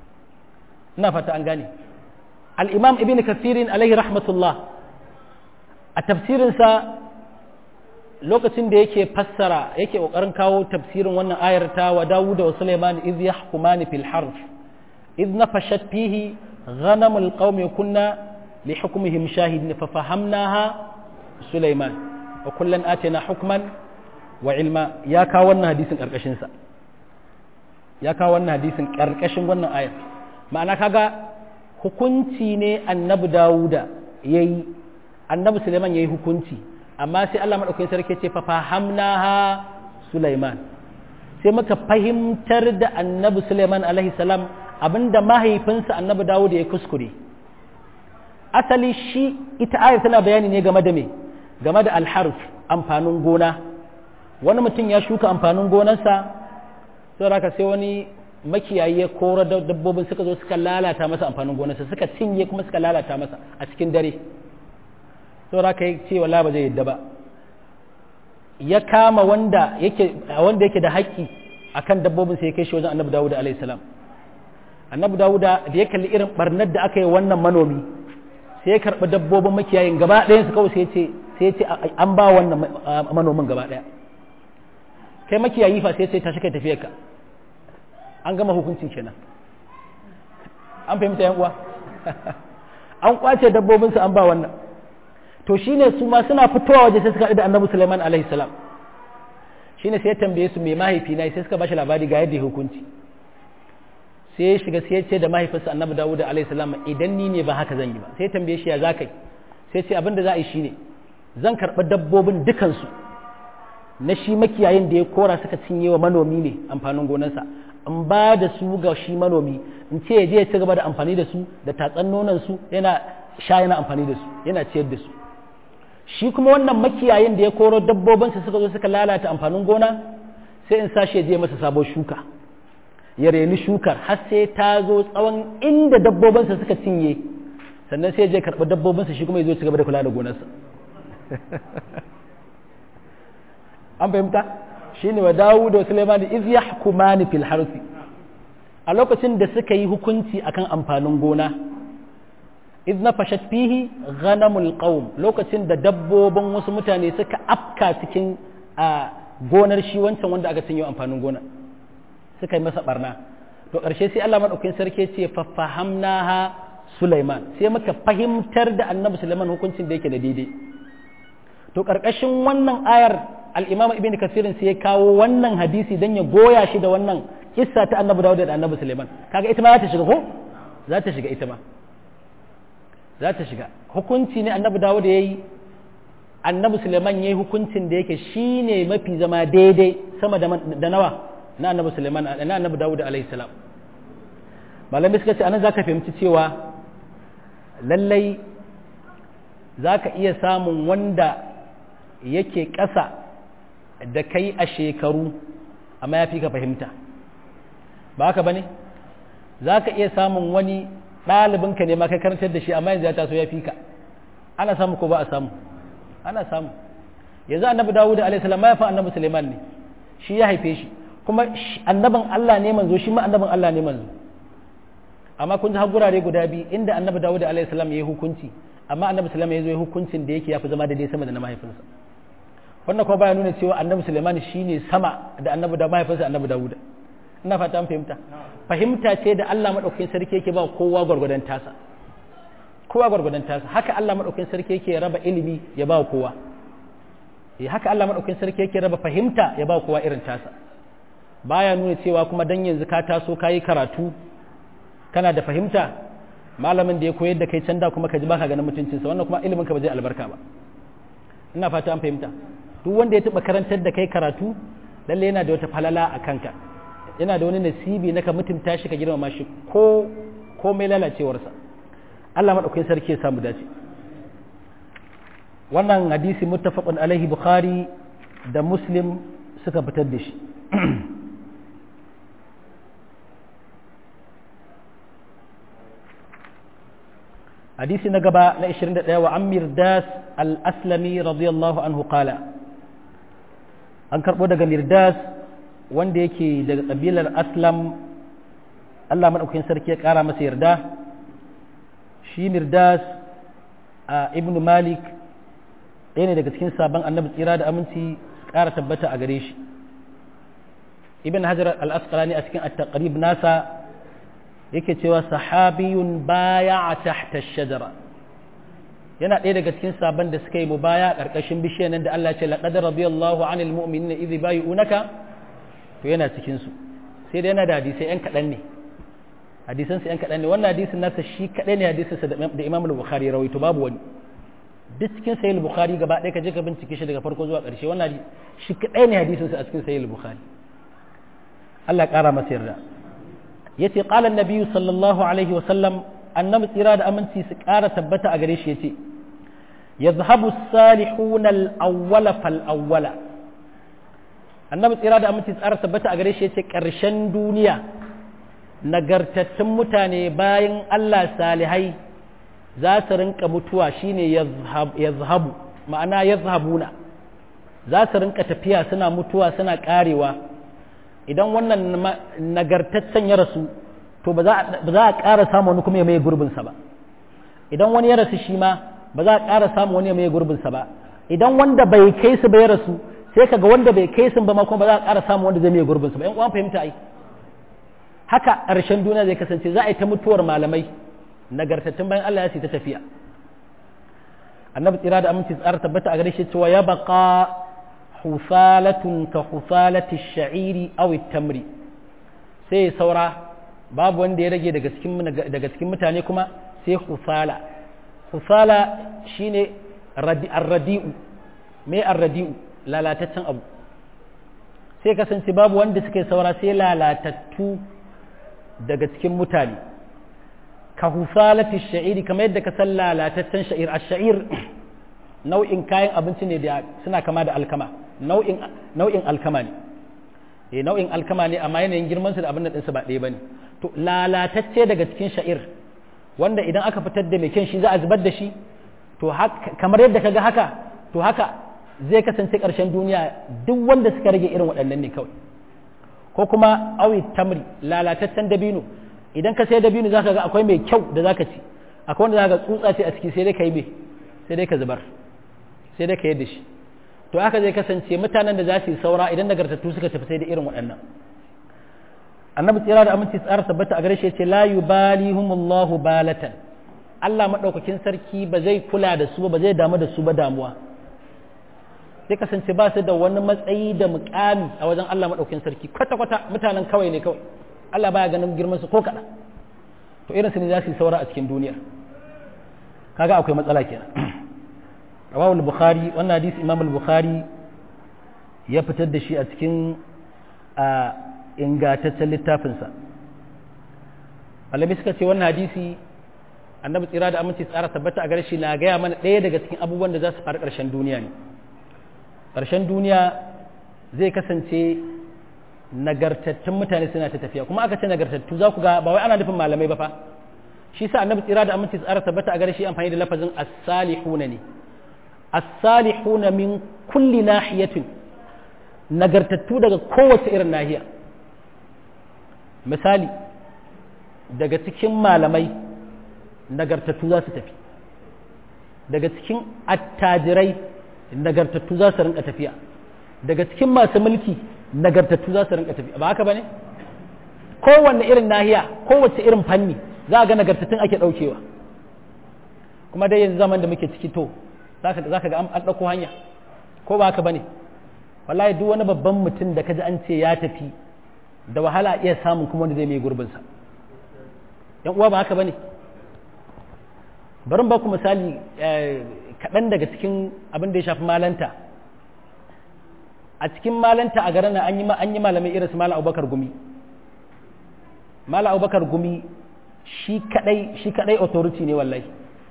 ina fata an gane al-imam ibn kathirin alaihi rahmatullah a tafsirinsa lokacin da yake fassara yake kokarin kawo tafsirin wannan ayar ta wa Dawud wa Sulaiman iz yahkumani fil harf iz nafashat fihi ghanamul qaumi kunna li hukmihim shahidin fa fahamnaha Sulaiman wa kullan atina hukman wa ilma ya kawo wannan hadisin karkashin sa ya kawo wannan hadisin karkashin wannan ayar ma'ana kaga hukunci ne annabi Dawuda yayi annabi Sulaiman yayi hukunci amma sai Allah maɗaukakin sarki ce fa fahamnaha Sulaiman sai muka fahimtar da annabi Sulaiman alaihi salam abinda mahaifinsa annabi Dawud ya kuskure asali shi ita ayar tana bayani ne game da me game da alharf amfanin gona wani mutum ya shuka amfanin gonarsa sai haka sai wani makiyayi ya kora dabbobin suka zo suka lalata masa amfanin gonarsa suka cinye kuma suka lalata masa a cikin dare saura ka yi ce wala ba zai yadda ba ya kama wanda yake wanda yake da haƙƙi akan dabbobin sai ya kai shi wajen annabi dawuda alayhi salam annabi dawuda da ya kalli irin barnar da aka yi wannan manomi sai ya karɓi dabbobin makiyayin gaba ɗayan su kawai sai ya ce sai ya ce an ba wannan manomin gaba ɗaya kai makiyayi fa sai ya ce tashi kai tafiyar ka an gama hukuncin kenan an fahimta yan uwa an kwace dabbobinsu an ba wannan to shine su ma suna fitowa waje sai suka haɗu da annabi Sulaiman alaihi salam shine sai ya tambaye su mai mahaifi na sai suka bashi labari ga yadda ya hukunci sai ya shiga sai ya ce da mahaifinsa annabi Dawud alaihi salam idan ni ne ba haka zan yi ba sai ya tambaye shi ya za kai sai ce abin da za a yi shine zan karɓi dabbobin dukansu na shi makiyayin da ya kora suka cinye wa manomi ne amfanin gonarsa in ba da su ga shi manomi in ce ya je ya ci gaba da amfani da su da tatsan nonon su yana sha yana amfani da su yana ciyar da su shi kuma wannan makiyayin da ya koro dabbobinsa suka zo suka lalata amfanin gona sai in sashi ya je masa sabon shuka ya reni shukar har sai ta zo tsawon inda dabbobinsa suka cinye sannan sai ya je karɓi dabbobinsa shi kuma ya zo ci gaba da kula da gonarsa an fahimta shi ne wa dawo da suleiman iz yahkumani fil harsi a lokacin da suka yi hukunci akan amfanin gona iz nafashat fihi ghanamul qaum lokacin da dabbobin wasu mutane suka afka cikin a gonar shi wancan wanda aka cinye amfanin gona suka yi masa barna to ƙarshe sai Allah madaukakin sarki ce fa fahamnaha Sulaiman sai muka fahimtar da Annabi Sulaiman hukuncin da yake da daidai to ƙarƙashin wannan ayar al-Imam Ibn Kathir sai ya kawo wannan hadisi dan ya goya shi da wannan kissa ta Annabi Dawud da Annabi Sulaiman kaga ita ma za ta shiga ko za ta shiga ita ma za ta shiga hukunci ne annabi dawud ya yi annabi suleiman ya yi hukuncin da yake shi ne mafi zama daidai sama da nawa na annabi suleiman na annabi dawud alaihi salam malami suka ce anan zaka fahimci cewa lallai zaka iya samun wanda yake ƙasa da kai a shekaru amma ya fi ka fahimta ba haka ba ne za ka iya samun wani ɗalibinka ne ma kai karantar da shi amma yanzu ya taso ya fi ka ana samu ko ba a samu ana samu yanzu annabi dawud alaihi salam ya fa annabi suleiman ne shi ya haife shi kuma annabin Allah ne manzo shi ma annabin Allah ne manzo amma kun ji har gurare guda biyu inda annabi dawud alaihi salam ya yi hukunci amma annabi suleiman ya zo ya hukuncin da yake ya fi zama daidai sama da na mahaifinsa wannan kuma baya nuna cewa annabi suleiman shine sama da annabi da mahaifinsa annabi dawud ina fata an fahimta fahimta ce da Allah madaukakin sarki yake ba kowa gwargwadon tasa kowa gwargwadon tasa haka Allah madaukakin sarki yake raba ilimi ya ba kowa eh haka Allah madaukakin sarki yake raba fahimta ya ba kowa irin tasa baya nuna cewa kuma dan yanzu ka taso kayi karatu kana da fahimta malamin da ya koyar da kai can da kuma ka ji baka ganin mutuncinsa wannan kuma ilimin ka ba zai albarka ba ina fata an fahimta duk wanda ya taba karantar da kai karatu lalle yana da wata falala a kanka yana da wani nasibi na ka mutunta shi ka girmama shi ko komai lalacewarsa Allah madaukakin sarki ya samu dace wannan hadisi muttafaqun alaihi bukhari da muslim suka fitar da shi hadisi na gaba na 21 wa amir das al-aslami radiyallahu anhu qala an karbo daga mirdas wanda yake daga kabilar aslam Allah madaukakin sarki ya kara masa yarda shi mirdas a ibn malik ɗaya ne daga cikin sabon annabi tsira da aminci ƙara tabbata a gare shi ibn hajar al-asqalani a cikin at-taqrib nasa yake cewa sahabiyun baya a tahta shajara yana ɗaya daga cikin sabon da suka yi mu baya ƙarƙashin bishiyar nan da Allah ce laqad radiyallahu anil mu'minina idh bay'unaka to yana cikin su sai dai yana da hadisai yan kaɗan ne hadisan yan kaɗan ne wannan hadisin nasa shi kaɗai ne hadisin sa da Imam al-Bukhari rawaito babu wani duk cikin sahih al-Bukhari gaba ɗaya ka je ka bincike shi daga farko zuwa ƙarshe wannan shi kaɗai ne hadisin sa a cikin sahih al-Bukhari Allah ya ƙara masa yarda yace qala annabi sallallahu alaihi wa sallam annabi tsira da aminci su ƙara tabbata a gare shi yace yadhhabu as-salihun al-awwala fal awwala annabi tsira da aminci tsara tabbata a gare shi yace ƙarshen duniya nagartattun mutane bayan Allah salihai za su rinka mutuwa shine yazhabu ma'ana yazhabuna za su rinka tafiya suna mutuwa suna karewa idan wannan nagartaccen ya rasu to ba za a ƙara samu wani kuma ya mai gurbinsa ba idan wani ya rasu shi ma ba za a ƙara samu wani ya mai gurbinsa ba idan wanda bai kai su ba ya rasu sai kaga wanda bai kai su ba ma kuma ba za a ƙara samu wanda zai mai gurbinsa ba yan uwan fahimta ai haka ƙarshen duniya zai kasance za a yi ta mutuwar malamai nagartattun bayan Allah ya ce ta tafiya annabi tsira da aminci tsara tabbata a gare shi cewa ya baka husalatun ka husalati sha'iri aw tamri sai saura babu wanda ya rage daga cikin daga cikin mutane kuma sai husala husala shine ar-radi'u me ar-radi'u lalataccen abu sai kasance babu wanda suke saura sai lalatattu daga cikin mutane ka husalati sha'iri kamar yadda ka san lalataccen sha'ir ash-sha'ir nau'in kayan abinci ne da suna kama da alkama nau'in nau'in alkama ne eh nau'in alkama ne amma yanayin girman su da abin da ɗinsu ba ɗaya bane to lalatacce daga cikin sha'ir wanda idan aka fitar da mai kyan shi za a zubar da shi to kamar yadda kaga haka to haka zai kasance ƙarshen duniya duk wanda suka rage irin waɗannan ne kawai ko kuma awi tamri lalataccen dabino idan ka sai dabino zaka ga akwai mai kyau da zaka ci akwai wanda zaka tsutsa ce a ciki sai dai ka yi mai sai dai ka zubar sai dai ka yadda shi to haka zai kasance mutanen da za su yi saura idan nagartattu suka tafi sai da irin waɗannan annabi tsira da aminci tsara tabbata a gare shi ce la yubalihumullahu balatan Allah madaukakin sarki ba zai kula da su ba zai damu da su ba damuwa sai kasance ba su da wani matsayi da mukami a wajen Allah madaukakin sarki kwata kwata mutanen kawai ne kawai Allah baya ganin girman su ko kaɗan to irin su ne za su yi saura a cikin duniya kaga akwai matsala kenan rawahu al-bukhari wannan hadisi imam al-bukhari ya fitar da shi a cikin ingataccen littafinsa malami suka ce wannan hadisi annabi tsira da aminci tsara tabbata a gare shi na gaya mana ɗaya daga cikin abubuwan da za su faru ƙarshen duniya ne ƙarshen duniya zai kasance nagartattun mutane suna ta tafiya kuma aka ce nagartattu za ku ga ba wai ana nufin malamai ba fa shi sa annabi tsira da aminci tsara tabbata a gare shi amfani da lafazin as-salihuna ne as-salihuna min kulli nahiyatin nagartattu daga kowace irin nahiya misali daga cikin malamai nagartattu za su tafi daga cikin attajirai nagartattu za su rinka tafiya daga cikin masu mulki nagartattu za su rinka tafiya ba haka ba ne kowanne irin nahiya kowace irin fanni za a ga nagartattun ake ɗaukewa kuma dai yanzu zaman da muke ciki to za ka ga an ɗauko hanya ko ba haka ba ne wallahi duk wani babban mutum da kaji an ce ya tafi da wahala iya samun kuma wanda zai mai gurbinsa yan uwa ba haka ba ne bari ba ku misali kaɗan daga cikin abin da ya shafi malanta a cikin malanta a garin an yi malamai irin su mala abubakar gumi mala abubakar gumi shi kadai shi kadai authority ne wallahi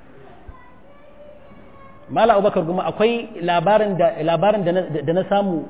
mala abubakar gumi akwai labarin da labarin da na samu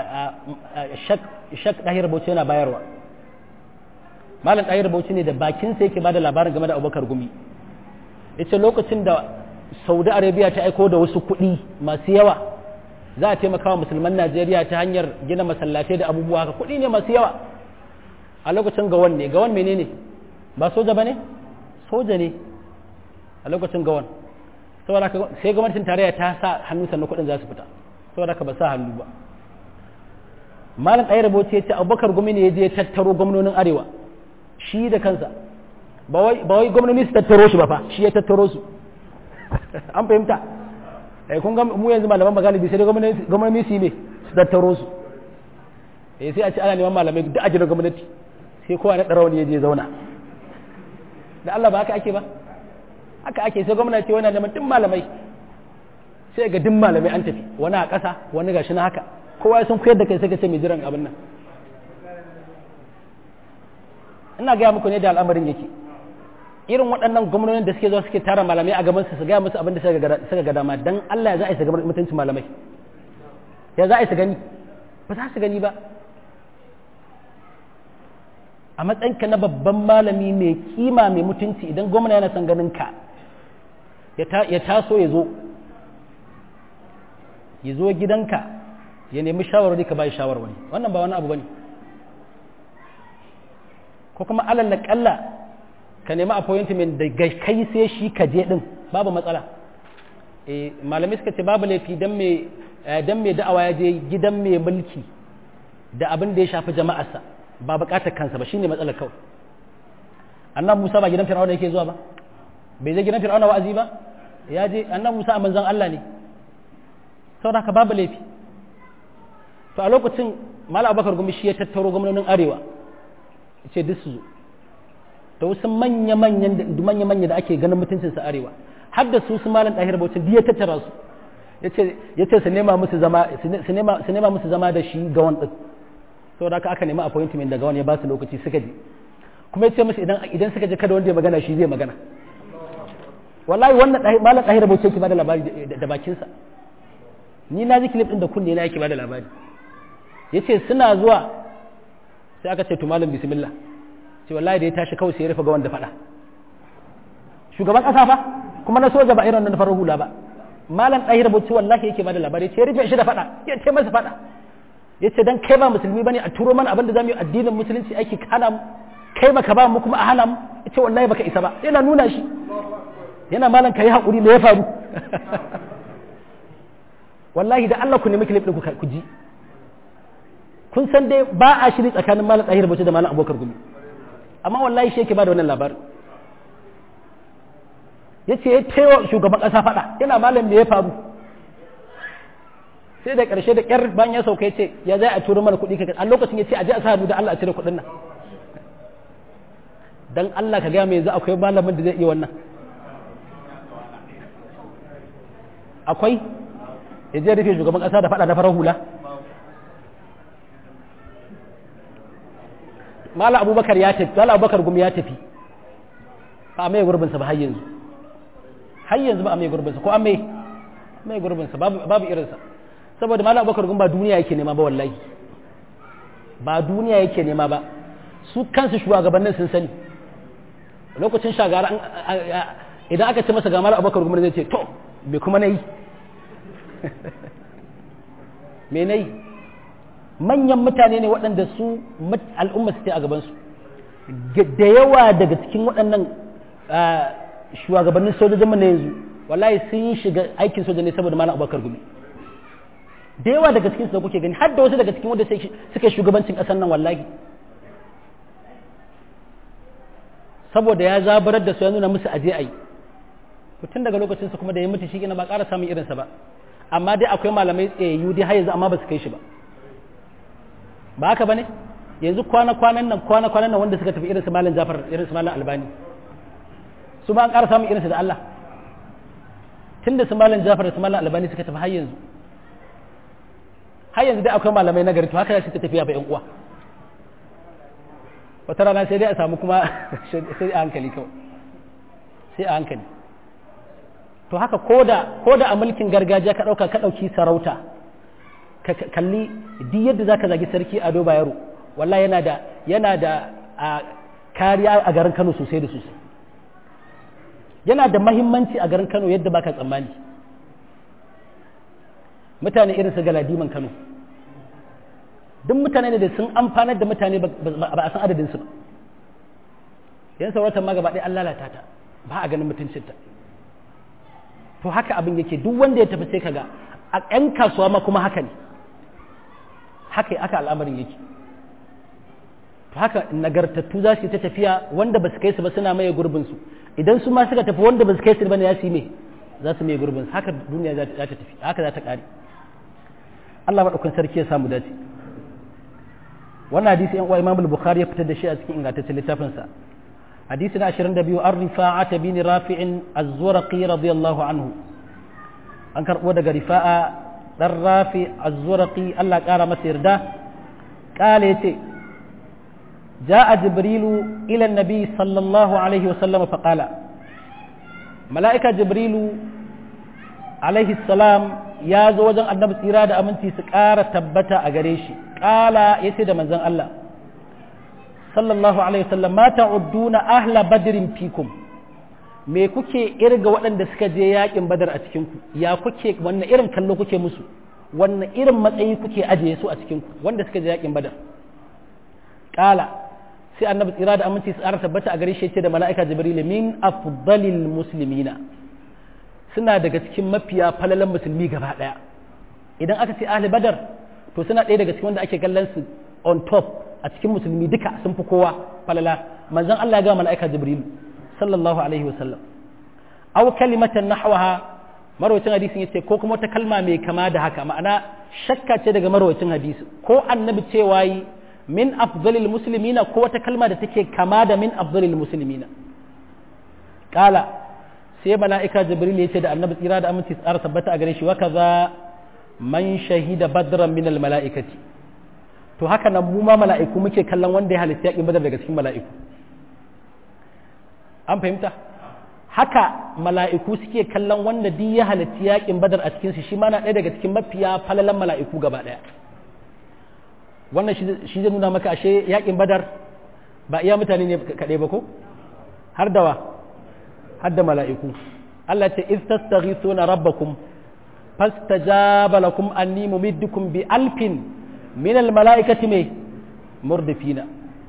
shak ɗahir bauchi yana bayarwa malam ɗahir bauchi ne da bakinsa yake bada labarin game da abubakar gumi ita lokacin da saudi arabia ta aiko da wasu kuɗi masu yawa za a taimaka wa musulman najeriya ta hanyar gina masallatai da abubuwa haka kuɗi ne masu yawa a lokacin gawan ne gawan menene ba soja ba ne soja ne a lokacin gawan saboda sai gwamnatin tarayya ta sa hannu sannan kuɗin za su fita saboda ka ba sa hannu ba malam ɗaya rubuce ya ce abubakar gumi ne ya je tattaro gwamnonin arewa shi da kansa ba wai gwamnoni su tattaro shi ba fa shi ya tattaro su an fahimta eh kun ga mu yanzu malaman magalibi sai gwamnoni su yi ne su tattaro su eh sai a ce ana neman malamai da ajiyar gwamnati sai kowa na ɗarawar ya je zauna da Allah ba haka ake ba haka ake sai gwamnati wani neman duk malamai sai ga duk malamai an tafi wani a ƙasa wani gashi na haka kowa ya san koyar da kai sai ka ce mai jiran abin nan ina gaya muku ne da al'amarin yake irin waɗannan gwamnonin da suke zuwa suke tara malamai a gaban su su gaya musu abin da suka ga dama dan Allah ya za a yi su gaban mutuncin malamai ya za a yi su gani ba za su gani ba a matsayinka na babban malami mai kima mai mutunci idan gwamna yana son ganin ka ya taso ya zo ya zo gidanka ya nemi shawarwari ka bai shawarwari wannan ba wani abu bane ko kuma alal na kalla ka nemi appointment da kai sai shi ka je din babu matsala eh malamai suka ce babu laifi dan mai dan mai da'awa ya je gidan mai mulki da abin da ya shafi jama'arsa ba bukatar kansa ba shine matsalar kawai annabi Musa ba gidan Fir'auna yake zuwa ba bai je gidan Fir'auna wa'azi ba ya je annabi Musa a manzon Allah ne saboda haka babu laifi to a lokacin Malam Abubakar Gumi shi ya tattaro gwamnonin Arewa ce duk su zo da wasu manya manyan manya manya da ake ganin mutuncin su Arewa har da su su Malam Dahir Bauchi duk ya tattara su yace yace su nema musu zama su nema su nema musu zama da shi ga wannan saboda haka aka nemi appointment daga wani ya ba su lokaci suka je kuma ya ce musu idan idan suka je kada wanda ya magana shi zai magana wallahi wannan malam ɗahira bauchi yake bada labari da bakinsa ni na ji clip din da kunne na yake bada labari yace suna zuwa sai aka ce to malam bismillah ce wallahi da ya tashi kawai sai ya rufe ga wanda faɗa shugaban ƙasa fa kuma na soja ba irin nan farar hula ba malam ɗahira bauchi wallahi yake bada labari ce ya rufe shi da faɗa ya ce masa faɗa ya ce don kai ba musulmi bane a turo mana abin da zamu yi addinin musulunci aiki hana mu kai baka ba mu kuma a hana mu ya ce wallahi baka isa ba yana nuna shi yana malam kai hakuri me ya faru wallahi da Allah ku nemi clip din ku ji kun san dai ba a shiri tsakanin malam Tahir Bauchi da malam Abubakar Gumi amma wallahi shi yake ba da wannan labarin yace ya taiwa shugaban kasa fada yana malam me ya faru sai da ƙarshe da ƙyar bayan ya sauka ya ce ya zai a turo mana kuɗi ka a lokacin ya ce a je a sa hannu da Allah a cire kuɗin nan dan Allah ka gaya mai yanzu akwai malamin da zai iya wannan akwai ya je rufe shugaban ƙasa da faɗa na farar hula mala abubakar ya tafi mala abubakar gumi ya tafi ba a mai gurbinsa ba har yanzu har yanzu ba a mai gurbinsa ko an mai mai gurbinsa babu irinsa saboda mala abubakar gumi ba duniya yake nema ba wallahi ba duniya yake nema ba su kansu shugabannin sun sani lokacin shagara idan aka ce masa ga mala abubakar gumi zai ce to me kuma na yi me na yi manyan mutane ne waɗanda su al'umma su a gabansu da yawa daga cikin waɗannan shugabannin sojojin mu na yanzu wallahi sun shiga aikin soja ne saboda malam abubakar gumi da yawa daga cikin su da kuke gani har da wasu daga cikin wanda suka shugabancin ƙasar nan wallahi saboda ya zabarar da su ya nuna musu aje ai tun daga lokacin su kuma da ya mutu shi ba ƙara samun irinsa ba amma dai akwai malamai tsayayyu dai har yanzu amma ba su kai shi ba ba haka bane yanzu kwana-kwanan nan kwana-kwanan nan wanda suka tafi irin su malam Jafar irin su malam Albani su ba an ƙara samun irinsu da Allah tunda su malam Jafar da su malam Albani suka tafi har yanzu har yanzu dai akwai malamai nagari to haka suka tafiya ba ƴan uwa wata rana sai dai a samu kuma sai a hankali kawai sai a hankali to haka koda koda a mulkin gargajiya ka ɗauka ka ɗauki sarauta ka kalli duk yadda zaka zagi sarki ado bayero wallahi yana da yana da kariya a garin Kano sosai da sosai yana da mahimmanci a garin Kano yadda baka tsammani mutane irin su galadiman Kano duk mutane ne da sun amfanar da mutane ba a san adadin su ba yan sauratan ma gaba ɗaya an lalata ta ba a ganin mutuncinta to haka abin yake duk wanda ya tafi sai kaga a 'yan kasuwa ma kuma haka ne haka aka al'amarin yake to haka nagartattu za su yi ta tafiya wanda ba su kai su ba suna maye gurbin su idan su ma suka tafi wanda ba su kai su ba ne ya su yi me za su maye gurbin su haka duniya za ta tafi haka za ta kare Allah madaukakin sarki ya samu dace wannan hadisi yan uwa Imam Bukhari ya fitar da shi a cikin ingantaccen littafin sa hadisi na 22 an rifa'ata bin rafi'in az-zurqi radiyallahu anhu an karbo daga rifa'a dan rafi az-zurqi Allah kara masa yarda kale yace جاء جبريل إلى النبي صلى الله عليه وسلم فقال ملائكة جبريل عليه السلام يا زوجا النبي إرادة أمنتي سكارة تبتا أغريشي قال يسيد من زن الله صلى الله عليه وسلم ما تعدون أهل بدر فيكم me kuke irga waɗanda suka je yakin badar a cikinku ya kuke wannan irin kallo kuke musu wannan irin matsayi kuke ajiye su a cikinku wanda suka je yakin badar kala sai annabi tsira da aminci tsara tabbata a gare shi ce da mala'ika jibril min afdalil muslimina suna daga cikin mafiya falalan musulmi gaba daya idan aka ce ahli badar to suna ɗaya daga cikin wanda ake kallon su on top a cikin musulmi duka sun fi kowa falala manzon Allah ya ga mala'ika jibril sallallahu alaihi wasallam aw kalimatan nahwaha marwacin hadisin yace ko kuma wata kalma mai kama da haka ma'ana shakka ce daga marwacin hadisi ko annabi cewa yi min afdalil muslimina ko wata kalma da take kama da min afdalil muslimina kala sai mala'ika jibril ya ce da annabi tsira da aminci tsara tabbata a gare shi wa kaza man shahida badran min al mala'ikati to haka nan mu ma mala'iku muke kallon wanda ya halitta yakin badar daga cikin mala'iku an fahimta haka mala'iku suke kallon wanda duk ya halitta yakin badar a cikin su shi ma na ɗaya daga cikin mafiya falalan mala'iku gaba ɗaya wannan shi zai nuna maka ashe yakin badar ba iya mutane ne kaɗai ba ko har dawa har da mala'iku Allah ce iz tastaghithuna rabbakum fastajaba lakum anni mumiddukum bi alfin min al mala'ikati me murdifina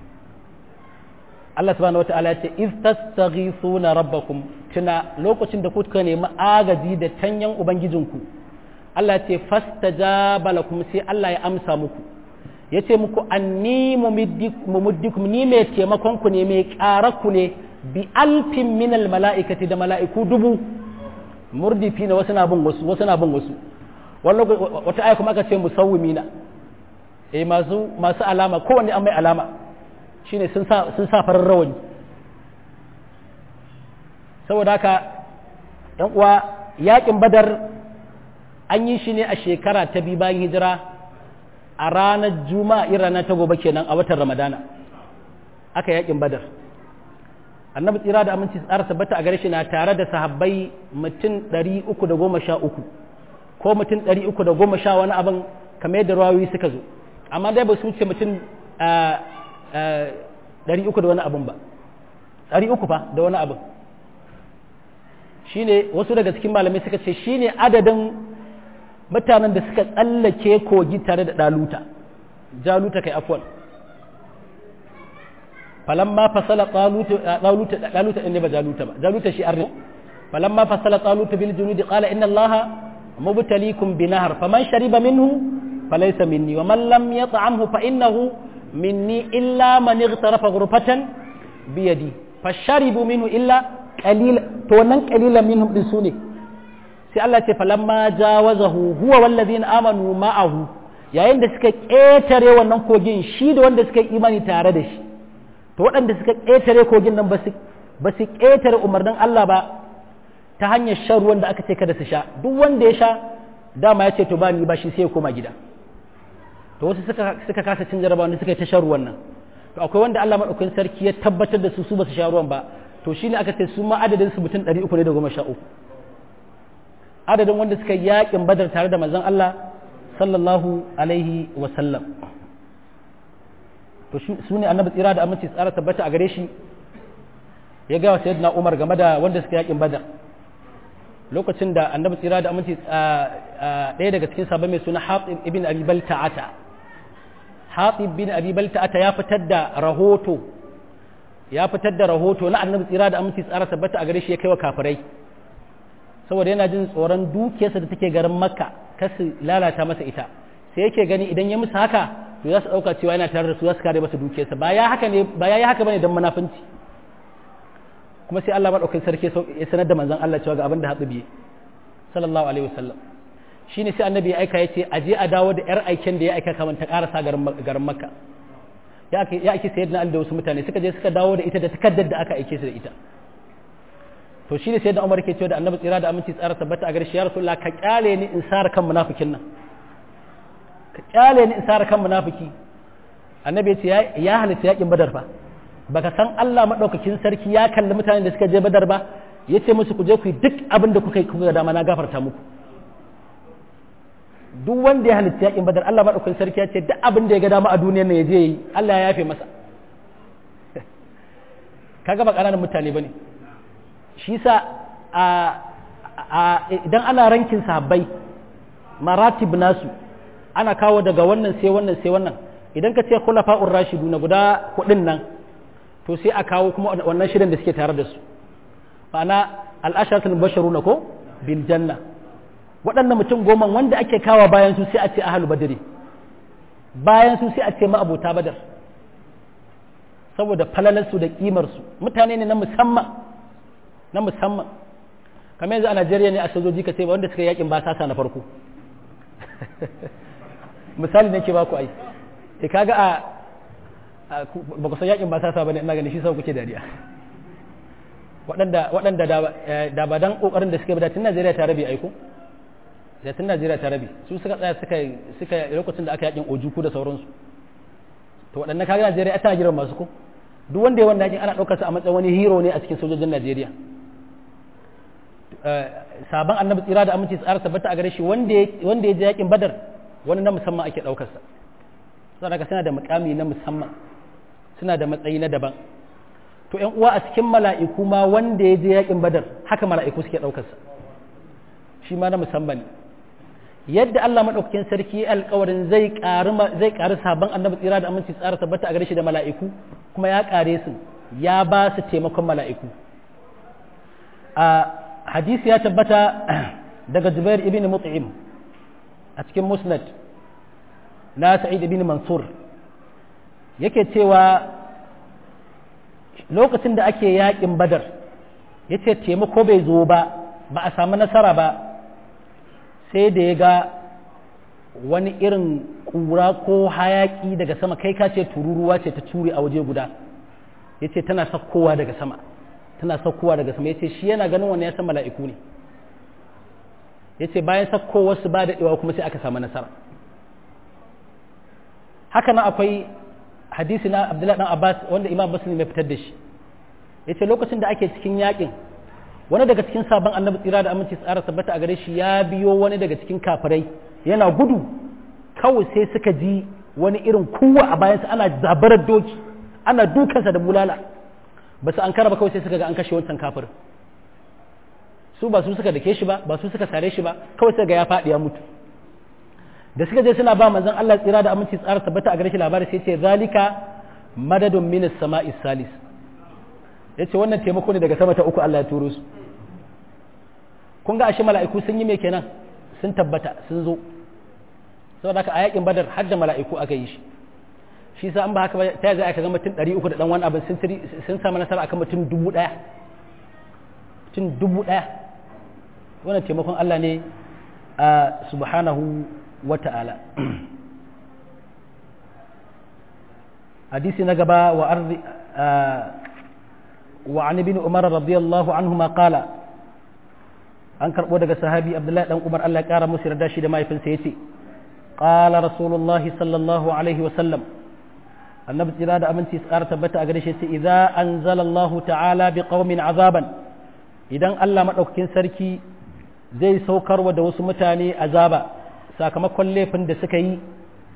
Allah subhanahu wata'ala ya ce iz tastaghithuna rabbakum tuna lokacin da kuka nemi agaji da tanyan ubangijinku Allah ce fastajaba lakum sai Allah ya amsa muku ya ce muku anni mumuddikum ni mai taimakon ku ne mai ƙara ku ne bi alfin minal mala'ikati da mala'iku dubu murdifi na wasu na bin wasu wasu na bin wasu wata aya kuma aka ce musawwimina eh masu masu alama kowanne an mai alama shine sun sa sun sa farar rawani saboda haka yan uwa yakin badar an yi shi ne a shekara ta biyu bayan hijira a ranar juma'a in rana ta gobe kenan a watan ramadana aka yakin badar annabi tsira da aminci tsara tabbata a gare shi na tare da sahabbai mutum 313 ko mutum 310 wani abin kamar yadda rawayoyi suka zo amma dai ba su wuce mutum 300 da wani abin ba 300 fa da wani abin shine wasu daga cikin malamai suka ce shine adadin mutanen da suka tsallake kogi tare da daluta jaluta kai afwan falamma fasala taluta taluta taluta ne ba jaluta ba jaluta shi arni falamma fasala taluta bil junud qala inna allaha mubtaliikum binahar faman shariba minhu falaysa minni wa man lam yat'amhu fa innahu minni illa man ightarafa ghurfatan bi yadi fasharibu minhu illa qalil to wannan qalilan minhum din sune sai Allah ce falamma jawazahu huwa wallazina amanu ma'ahu yayin da suka ƙetare wannan kogin shi da wanda suka yi imani tare da shi to waɗanda suka ƙetare kogin nan ba su ƙetare umarnin Allah ba ta hanyar shan ruwan da aka ce kada su sha duk wanda ya sha dama ya ce to ba ni ba shi sai ya koma gida to wasu suka suka kasa cin jarabawa wanda suka yi ta shan ruwan nan to akwai wanda Allah madaukakin sarki ya tabbatar da su su ba su sha ruwan ba to shine aka ce su ma adadin su mutum 300 ne da goma sha uku adadin wanda suka yi yakin badar tare da manzon Allah sallallahu alaihi wa sallam to su ne annabi tsira da aminci tsara tabbata a gare shi ya gawa sayyidina Umar game da wanda suka yakin badar lokacin da annabi tsira da aminci ɗaya daga cikin sabon mai suna Hatib ibn Abi Balta'ata Hatib bin Abi Balta'ata ya fitar da rahoto ya fitar da rahoto na annabi tsira da aminci tsara tabbata a gare shi ya kai wa kafirai saboda yana jin tsoron dukiyarsa da take garin makka kasu lalata masa ita sai yake gani idan ya musu haka to za su ɗauka cewa yana tare da su za su kare masa dukiyarsa ba ya haka ne ba ya yi haka bane don munafunci kuma sai Allah madaukakin sarki ya sanar da manzon Allah cewa ga abin da haɗu biye sallallahu alaihi wasallam shine sai annabi ya aika yace aje a dawo da yar aiken da ya aika kamar ta karasa garin garin makka ya ake ya ake sayyidina Ali da wasu mutane suka je suka dawo da ita da takaddar da aka aike su da ita to shine sai da Umar ke cewa da Annabi tsira da aminci tsara tabbata a gare shi ya Rasulullah ka kyale ni in sara kan munafikin nan ka kyale ni in sara kan munafiki Annabi ya ce ya halitta yakin Badar fa baka san Allah madaukakin sarki ya kalli mutanen da suka je Badar ba yace musu ku je ku yi duk abin da kuka yi kuka dama na gafarta muku duk wanda ya halitta yakin Badar Allah madaukakin sarki ya ce duk abin da ya ga dama a duniyar nan ya je yi Allah ya yafe masa kaga ba ƙananan mutane bane shi sa idan ana rankin sahabbai maratib nasu ana kawo daga wannan sai wannan sai wannan idan ka ce khulafa'ur rashidu na guda kudin nan to sai a kawo kuma wannan shirin da suke tare da su ma'ana al'asharatul basharuna ko bil janna waɗannan mutum goma wanda ake kawo bayan su sai a ce ahlul badri bayan su sai a ce ma'abota badar saboda falalarsu da kimarsu mutane ne na musamman na musamman kamar yanzu a Najeriya ne a sojoji ka ce wanda suka yakin ba sasa na farko misali nake ba ku ai sai kaga a ba ku san yakin ba sasa bane ina ganin shi sau kuke dariya waɗanda waɗanda da ba dan kokarin da suka bi da tun Najeriya ta rabe aiko da tun Najeriya ta rabe su suka tsaya suka suka lokacin da aka yakin ojuku da sauransu to waɗannan kaga Najeriya tana jiran masu ko duk wanda ya wanda yakin ana ɗaukar sa a matsayin wani hero ne a cikin sojojin Najeriya sabon annabi tsira da aminci tsara tabbata a gare shi wanda ya je yakin badar wani na musamman ake ɗaukarsa saboda suna da mukami na musamman suna da matsayi na daban to ƴan uwa a cikin mala'iku ma wanda ya je yakin badar haka mala'iku suke ɗaukarsa shi ma na musamman ne yadda Allah madaukakin sarki alƙawarin zai ƙari zai ƙari sabon annabi tsira da aminci tsara tabbata a gare shi da mala'iku kuma ya ƙare su ya ba su taimakon mala'iku a hadisi ya tabbata daga Jubair ibn Mut'im a cikin Musnad na Sa'id ibn Mansur yake cewa lokacin da ake yakin Badar yace taimako bai zo ba ba a samu nasara ba sai da ya ga wani irin kura ko hayaki daga sama kai ka ce tururuwa ce ta ture a waje guda yace tana sakkowa daga sama tana saukowa daga sama ya ce shi yana ganin wannan ya san mala'iku ne ya ce bayan sakkowarsu ba daɗewa kuma sai aka samu nasara haka nan akwai hadisi na abdullahi dan abbas wanda imam muslim ya fitar da shi ya ce lokacin da ake cikin yakin wani daga cikin sabon annabi tsira da aminci tsara tabbata a gare shi ya biyo wani daga cikin kafirai yana gudu kawai sai suka ji wani irin kuwa a bayansa ana zabarar doki ana dukansa da bulala ba su an kara ba kawai sai suka ga an kashe wancan kafirin su ba su suka dake shi ba ba su suka sare shi ba kawai sai ga ya faɗi ya mutu da suka je suna ba manzon Allah tsira da aminci tsara tabbata a gare shi labari sai ce zalika madadun minas sama'i salis yace wannan taimako ne daga sama ta uku Allah ya turo su kun ga ashe mala'iku sun yi me kenan sun tabbata sun zo saboda haka a yakin badar har da mala'iku aka yi shi shi sa an ba haka ba ta zai aka ga mutum 300 da dan wani abin sun sun samu nasara akan mutum dubu ɗaya mutum dubu ɗaya wannan taimakon Allah ne a subhanahu wa ta'ala hadisi na gaba wa arzi wa an ibn umar radiyallahu anhu ma qala an karbo daga sahabi abdullahi dan umar Allah ya kara musu yarda shi da mahaifinsa yace qala rasulullahi sallallahu alaihi wa sallam annabi tsira da aminci tsara tabbata a gare shi sai idza anzala Allah ta'ala bi qaumin azaban idan Allah madaukakin sarki zai saukarwa da wasu mutane azaba sakamakon laifin da suka yi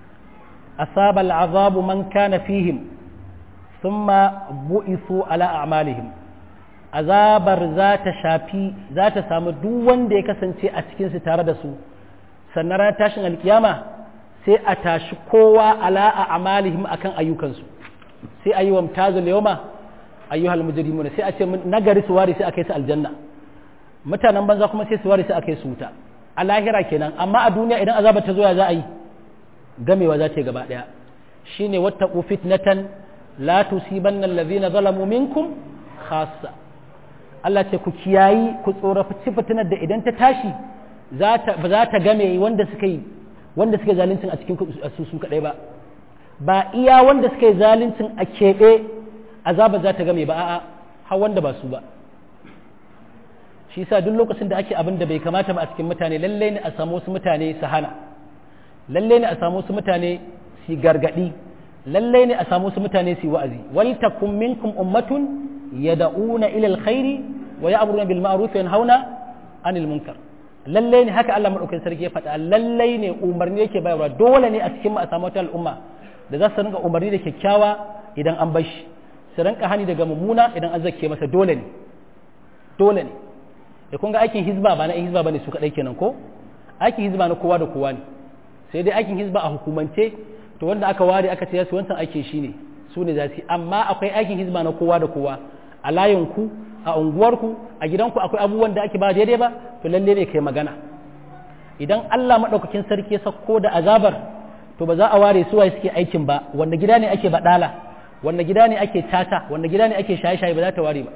asaba al'azabu man kana fihim thumma bu'isu ala a'malihim azabar za ta shafi za ta samu duk wanda ya kasance a cikin su tare da su sannan ran tashin alkiyama sai a tashi kowa ala a'malihim akan ayyukansu sai ayi wa mutazil yawma ayyuhal mujrimuna sai a ce nagari su wari sai a kai su aljanna mutanen banza kuma sai su wari sai a kai su wuta a lahira kenan amma a duniya idan azabar ta zo ya za a yi gamewa za ta yi gaba daya shine wattaqu fitnatan la tusibanna allazina zalamu minkum khassa Allah ce ku kiyayi ku tsorafi fitinar da idan ta tashi za ta game wanda suka yi wanda suka zaluncin a cikin su su kadai ba ba iya wanda suka yi zaluncin a keɓe azabar za ta game ba a'a har wanda ba su ba shi sa duk lokacin da ake abin da bai kamata ba a cikin mutane lalle ne a samu wasu mutane su hana lalle ne a samu wasu mutane su gargadi lalle ne a samu wasu mutane su wa'azi wal takum minkum ummatun yad'una ila alkhairi wa ya'muruna bil ma'ruf wa yanhauna 'anil munkar lalle ne haka Allah madaukakin sarki ya faɗa lalle ne umarni yake bayarwa dole ne a cikin mu a samu wata al'umma da za su rinka umarni da kyakkyawa idan an bar shi su rinka hani daga mummuna idan an zakke masa dole ne dole ne da kun ga aikin hizba ba na hizba bane su kadai kenan ko aikin hizba na kowa da kowa ne sai dai aikin hizba a hukumance to wanda aka ware aka ce su wancan aikin shi ne su ne za su amma akwai aikin hizba na kowa da kowa a layinku a unguwarku a gidanku akwai abubuwan da ake ba daidai ba to lalle ne kai magana idan Allah madaukakin sarki ya sako da azabar to ba za a ware su waye suke aikin ba wanda gida ne ake badala wanda gida ne ake tata wanda gida ne ake shaye-shaye ba za ta ware ba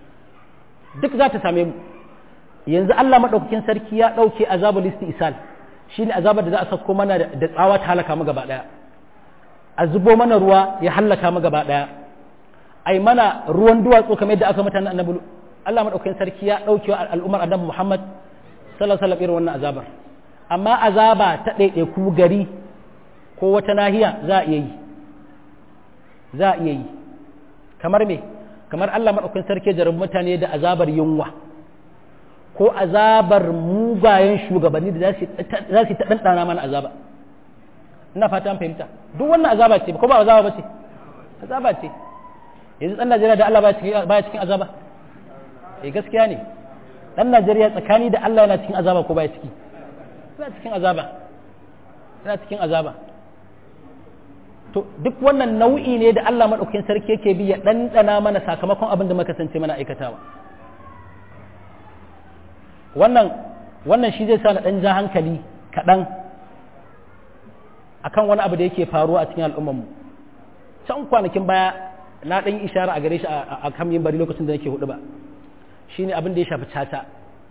duk za ta same mu yanzu Allah maɗaukakin sarki ya ɗauke azabul istisal shi ne azabar da za a sauko mana da tsawa ta halaka mu gaba ɗaya a zubo mana ruwa ya halaka mu gaba ɗaya ai mana ruwan duwatsu kamar yadda aka mutane annabi Allah maɗaukakin sarki ya ɗauke wa al'ummar annabi Muhammad sallallahu alaihi wasallam irin wannan azabar amma azaba ta ɗaiɗaiku gari ko wata nahiya za a iya yi za a iya yi kamar me kamar Allah maɗaukakin sarki ya mutane da azabar yunwa ko azabar mugayen shugabanni da za su ta ɗanɗana mana azaba ina fata fahimta duk wannan azaba ce ko ba azaba ba ce azaba ce yanzu ɗan najeriya da allah baya cikin azaba eh gaskiya ne ɗan najeriya tsakani da allah yana cikin azaba ko baya ciki yana cikin azaba yana cikin azaba to duk wannan nau'i ne da allah maɗaukakin sarki yake bi ya ɗanɗana mana sakamakon abin da muka kasance mana aikatawa wannan wannan shi zai sa na ɗan ja hankali kaɗan akan wani abu da yake faruwa a cikin al'ummarmu can kwanakin baya na ɗan yi ishara a gare shi a kan yin bari lokacin da nake hudu ba shi ne abin da ya shafi caca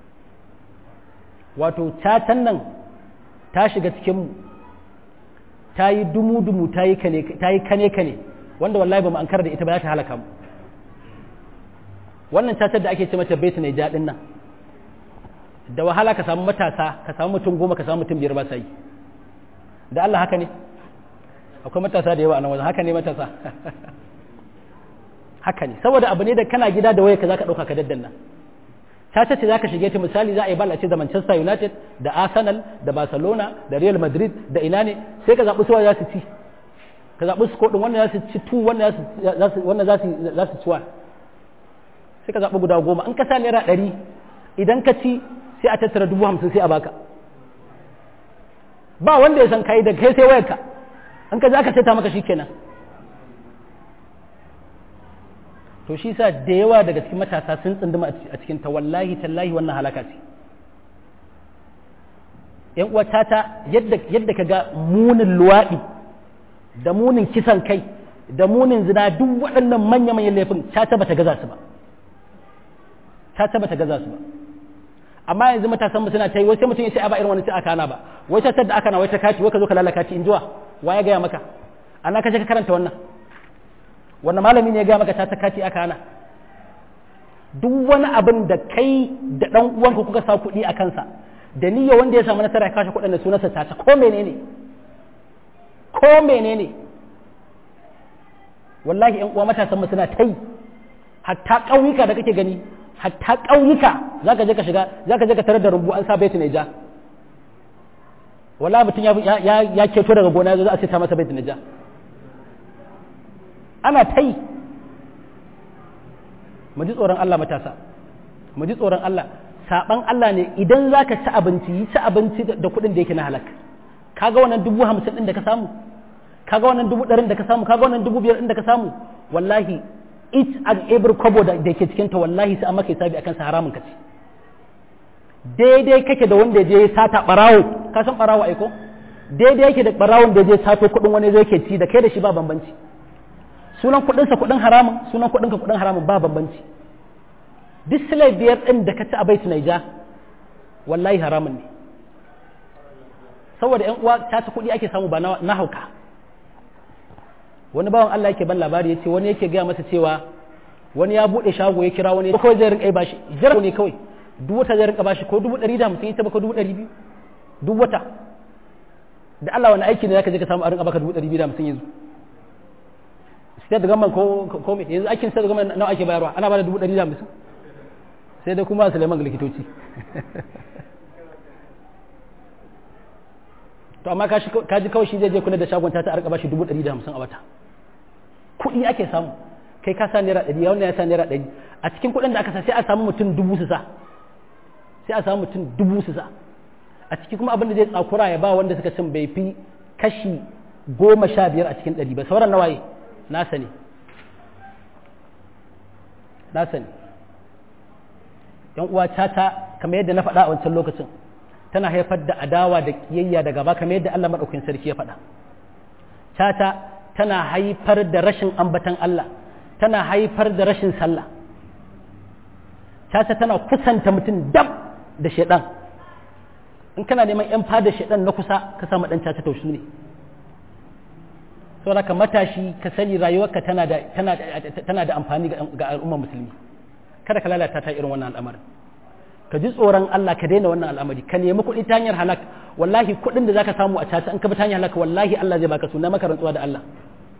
wato cacan nan ta shiga cikinmu ta yi dumu-dumu ta yi kane-kane wanda wallahi ba mu an da ita ba za ta halaka mu wannan cacar da ake ce mata beta ne jaɗin nan da wahala ka samu matasa ka samu mutum goma ka samu mutum biyar ba sa yi da Allah haka ne akwai matasa da yawa a nan wajen haka ne matasa haka ne saboda abu ne da kana gida da waya ka zaka dauka ka daddanna ta ce za ka shige ta misali za a yi bal a ce da Manchester United da Arsenal da Barcelona da Real Madrid da ina ne sai ka zaɓi suwa za su ci ka zaɓi su kodin wannan za su ci tu wannan za su ci wa sai ka zaɓi guda goma in ka sa naira ɗari idan ka ci sai a tattara dubu hamsin sai a baka ba wanda ya san kai da kai sai wayarka in ka za ka ta maka shi kenan to shi sa da yawa daga cikin matasa sun tsunduma a cikin ta wallahi tallahi wannan halaka ce yan uwa tata yadda yadda kaga munin luwaɗi da munin kisan kai da munin zina duk waɗannan manya manyan laifin tata bata gaza su ba tata bata gaza su ba amma yanzu matasan mu suna ta yi wai sai mutum ya ce a ba irin wani sai aka ana ba wai ta da aka na wai ta kati wai ka zo ka lalaka kati in jiwa wa ya gaya maka ana ka je ka karanta wannan wannan malami ne ya gaya maka ta kati aka ana duk wani abin da kai da dan uwanka kuka sa kuɗi a kansa da niyya wanda ya samu nasara ya kashe kuɗin da sunansa ta ko menene ko menene wallahi ƴan uwa matasan mu suna ta yi hatta ƙauyuka da kake gani hatta ƙauyuka zaka je ka shiga zaka je ka tarar da rumbu an sa baitu ja wallahi mutum ya ya ya keto daga gona za a ce ta masa baitu ja ana ta yi mu ji tsoron Allah matasa mu ji tsoron Allah saban Allah ne idan za ka ci abinci yi ci abinci da kuɗin da yake na halak kaga wannan dubu hamsin ɗin da ka samu kaga wannan dubu ɗarin da ka samu kaga wannan dubu biyar ɗin da ka samu wallahi each and every kobo da ke cikinta wallahi sai an maka hisabi akan sa haramun ka ci daidai kake da wanda je sata barawo ka san barawo aiko daidai yake da barawon da je sato kuɗin wani zai ke ci da kai da shi ba bambanci sunan kuɗinsa kuɗin haramun sunan kuɗinka kuɗin haramun ba bambanci duk silai biyar ɗin da ka ci a baitu naija wallahi haramun ne saboda yan uwa ta ci kuɗi ake samu ba na hauka wani bawan Allah yake ban labari yace wani yake gaya masa cewa wani ya buɗe shago ya kira wani kawai zai rinka bashi jira ne kawai duk wata zai rinka bashi ko dubu ɗari da hamsin ita baka dubu ɗari biyu duk wata da Allah wani aiki ne zaka je ka samu a rinka baka dubu ɗari biyu da hamsin yanzu state government ko ko me yanzu aikin state government nawa ake bayarwa ana bada dubu ɗari da hamsin sai dai kuma Suleiman ga likitoci to amma ka ji kawai shi zai je kula da shagon ta ta arka bashi dubu ɗari da hamsin a wata kuɗi ake samu kai ka sa naira ɗari wannan ya sa naira ɗari a cikin kuɗin da aka sa sai a samu mutum dubu su sa sai a samu mutum dubu su sa a ciki kuma abin da zai tsakura ya ba wanda suka cin bai fi kashi goma sha biyar a cikin ɗari ba sauran nawaye na sani na sani yan uwa tata kamar yadda na faɗa a wancan lokacin tana haifar da adawa da kiyayya da gaba kamar yadda Allah madaukakin sarki ya faɗa tata tana haifar da rashin ambatan Allah tana haifar da rashin sallah tata tana kusanta mutum dab da shaidan in kana neman yan fada shaidan na kusa ka samu dan tata tausu ne saboda ka matashi ka sani rayuwarka tana da tana tana da amfani ga al'ummar musulmi kada ka lalata ta irin wannan al'amarin ka ji tsoron Allah ka daina wannan al'amari ka nemi kuɗi ta hanyar halak wallahi kuɗin da zaka samu a caca in ka bi ta hanyar halak wallahi Allah zai baka suna maka rantsuwa da Allah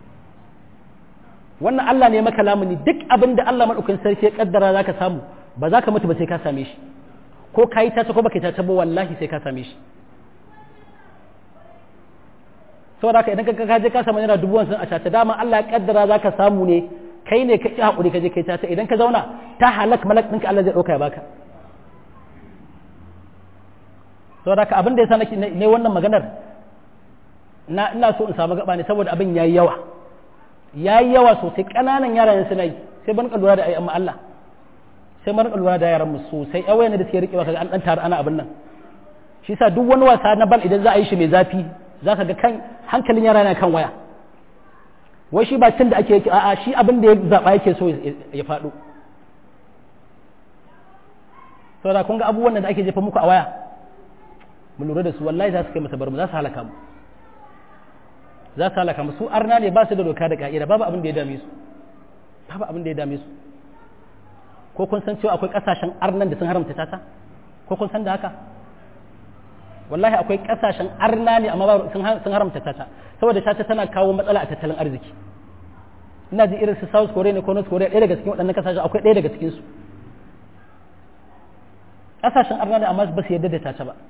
wannan Allah ne maka lamuni duk abin da Allah madaukakin sarki ya kaddara zaka samu ba za ka mutu ba sai ka same shi ko ka yi caca ko baka yi caca ba wallahi sai ka same shi saboda haka idan ka je ka samu naira dubu hamsin a caca dama Allah ya kaddara zaka samu ne kai ne ka ci hakuri ka je kai caca idan ka zauna ta halak malak ɗinka Allah zai ɗauka ya baka saboda haka abin da ya sa ne wannan maganar na ina so in samu gaba ne saboda abin yayi yawa yayi yawa sosai ƙananan yaran suna yi sai ban lura da ayyan Allah sai ban lura da yaran mu sosai ai wayan da suke rikewa kaga an dan tare ana abin nan shi yasa duk wani wasa na bal idan za a yi shi mai zafi zaka ga kan hankalin yara na kan waya wai shi ba cin da ake yake a'a shi abin da ya zaba yake so ya faɗo saboda kun ga abubuwan da ake jefa muku a waya mu lura da su wallahi za su kai masa barmu za su halaka mu za su halaka mu su arna ne ba su da doka da ka'ida babu abin da ya dame su babu abin da ya dame su ko kun san cewa akwai kasashen arnan da sun haramta tata ko kun san da haka wallahi akwai kasashen arna ne amma sun haramta tata saboda tata tana kawo matsala a tattalin arziki ina ji irin su south korea ne ko north korea ɗaya daga cikin waɗannan kasashen akwai ɗaya daga cikin su kasashen arna ne amma ba su yarda da tata ba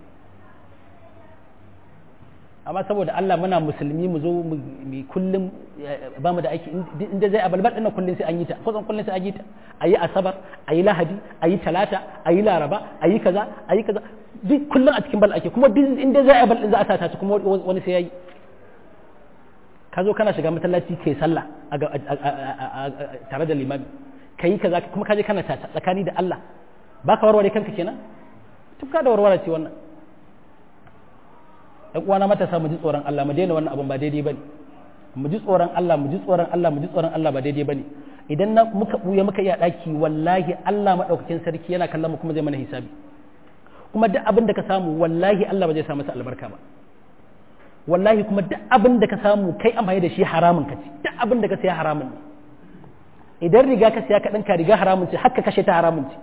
amma saboda Allah muna musulmi mu zo mu kullum ba mu da aiki inda zai abalbar ɗin kullum sai an yi ta kusan kullum sai an yi ta a yi asabar a yi lahadi a yi talata a yi laraba a yi kaza a yi kaza duk kullum a cikin bal ake kuma duk inda zai abal ɗin za a sa ta kuma wani sai ya yi ka zo kana shiga masallaci kai sallah tare da limami ka yi kaza kuma ka je kana tata tsakani da Allah ba ka warware kanka kenan tufka da warware ce wannan ɗan uwana matasa mu ji tsoron Allah mu daina wannan abun ba daidai bane mu ji tsoron Allah mu ji tsoron Allah mu ji tsoron Allah ba daidai bane idan na muka buya muka iya daki wallahi Allah madaukakin sarki yana kallon mu kuma zai mana hisabi kuma duk abin da ka samu wallahi Allah ba zai sa masa albarka ba wallahi kuma duk abin da ka samu kai amfani da shi haramun ka ci duk abin da ka saya haramun ne idan riga ka saya ka ɗinka riga haramun ce haka kashe ta haramun ce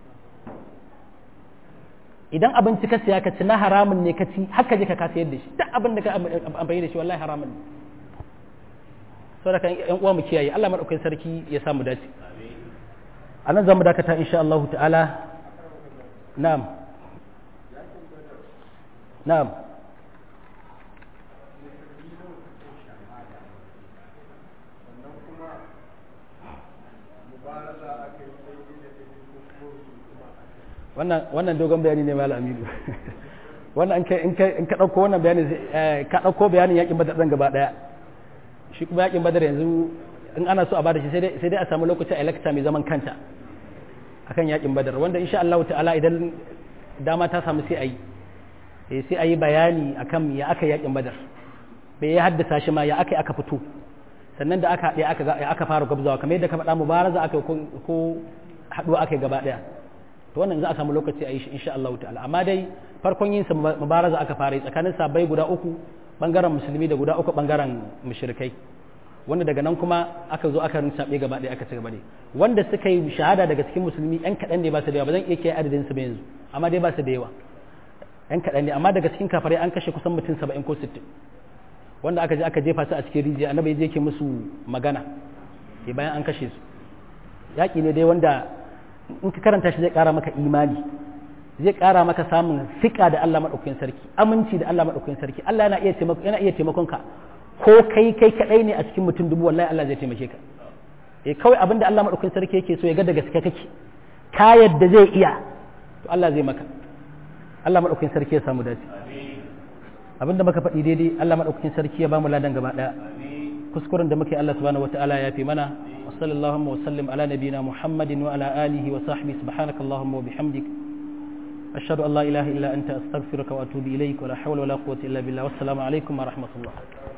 idan abinci ka siya ka ci na haramun ne ka ci haka je ka kasa yadda shi duk abin da ka amfani da shi wallahi haramun ne saboda kan yan uwa mu kiyaye Allah madaukakin sarki ya samu dace a nan zamu dakata insha Allah ta'ala na'am na'am wannan dogon bayani ne malam aminu wannan in ka ɗauko wannan bayani ka ɗauko bayanin yakin badar ɗan gaba ɗaya shi kuma yakin badar yanzu in ana so a bada shi sai dai a samu lokaci a lecture mai zaman kanta akan yakin badar wanda insha Allah ta'ala idan dama ta samu sai a yi sai a yi bayani akan ya aka yakin badar bai ya haddasa shi ma ya aka aka fito sannan da aka haɗe aka fara gwabzawa kamar yadda ka faɗa mubaraza aka ko haɗuwa aka yi gaba ɗaya to wannan za a samu lokaci a yi shi insha Allah ta'ala amma dai farkon yin sa mubaraza aka fara tsakanin sabai guda uku bangaren musulmi da guda uku bangaren mushrikai wanda daga nan kuma aka zo aka rinsabe gaba ɗaya aka ci gaba ne wanda suka yi shahada daga cikin musulmi yan kaɗan ne ba su da yawa ba zan iya kiyaye adadin su ba yanzu amma dai ba su da yawa yan kaɗan ne amma daga cikin kafarai an kashe kusan mutum saba'in ko sittin wanda aka je aka jefa su a cikin rijiya annabi ya je ke musu magana bayan an kashe su yaƙi ne dai wanda in ka karanta shi zai ƙara maka imani zai ƙara maka samun fiƙa da Allah maɗaukakin sarki aminci da Allah maɗaukakin sarki Allah yana iya taimako yana iya taimakon ka ko kai kai kadai ne a cikin mutum dubu wallahi Allah zai taimake ka eh kawai abinda Allah maɗaukakin sarki yake so ya ga da gaske kake ka yadda zai iya to Allah zai maka Allah maɗaukakin sarki ya samu dace abinda muka faɗi daidai Allah maɗaukakin sarki ya bamu ladan gaba ɗaya kuskuren da muke Allah subhanahu wataala ya fi mana وصلى اللهم وسلم على نبينا محمد وعلى آله وصحبه سبحانك اللهم وبحمدك أشهد أن لا إله إلا أنت أستغفرك وأتوب إليك ولا حول ولا قوة إلا بالله والسلام عليكم ورحمة الله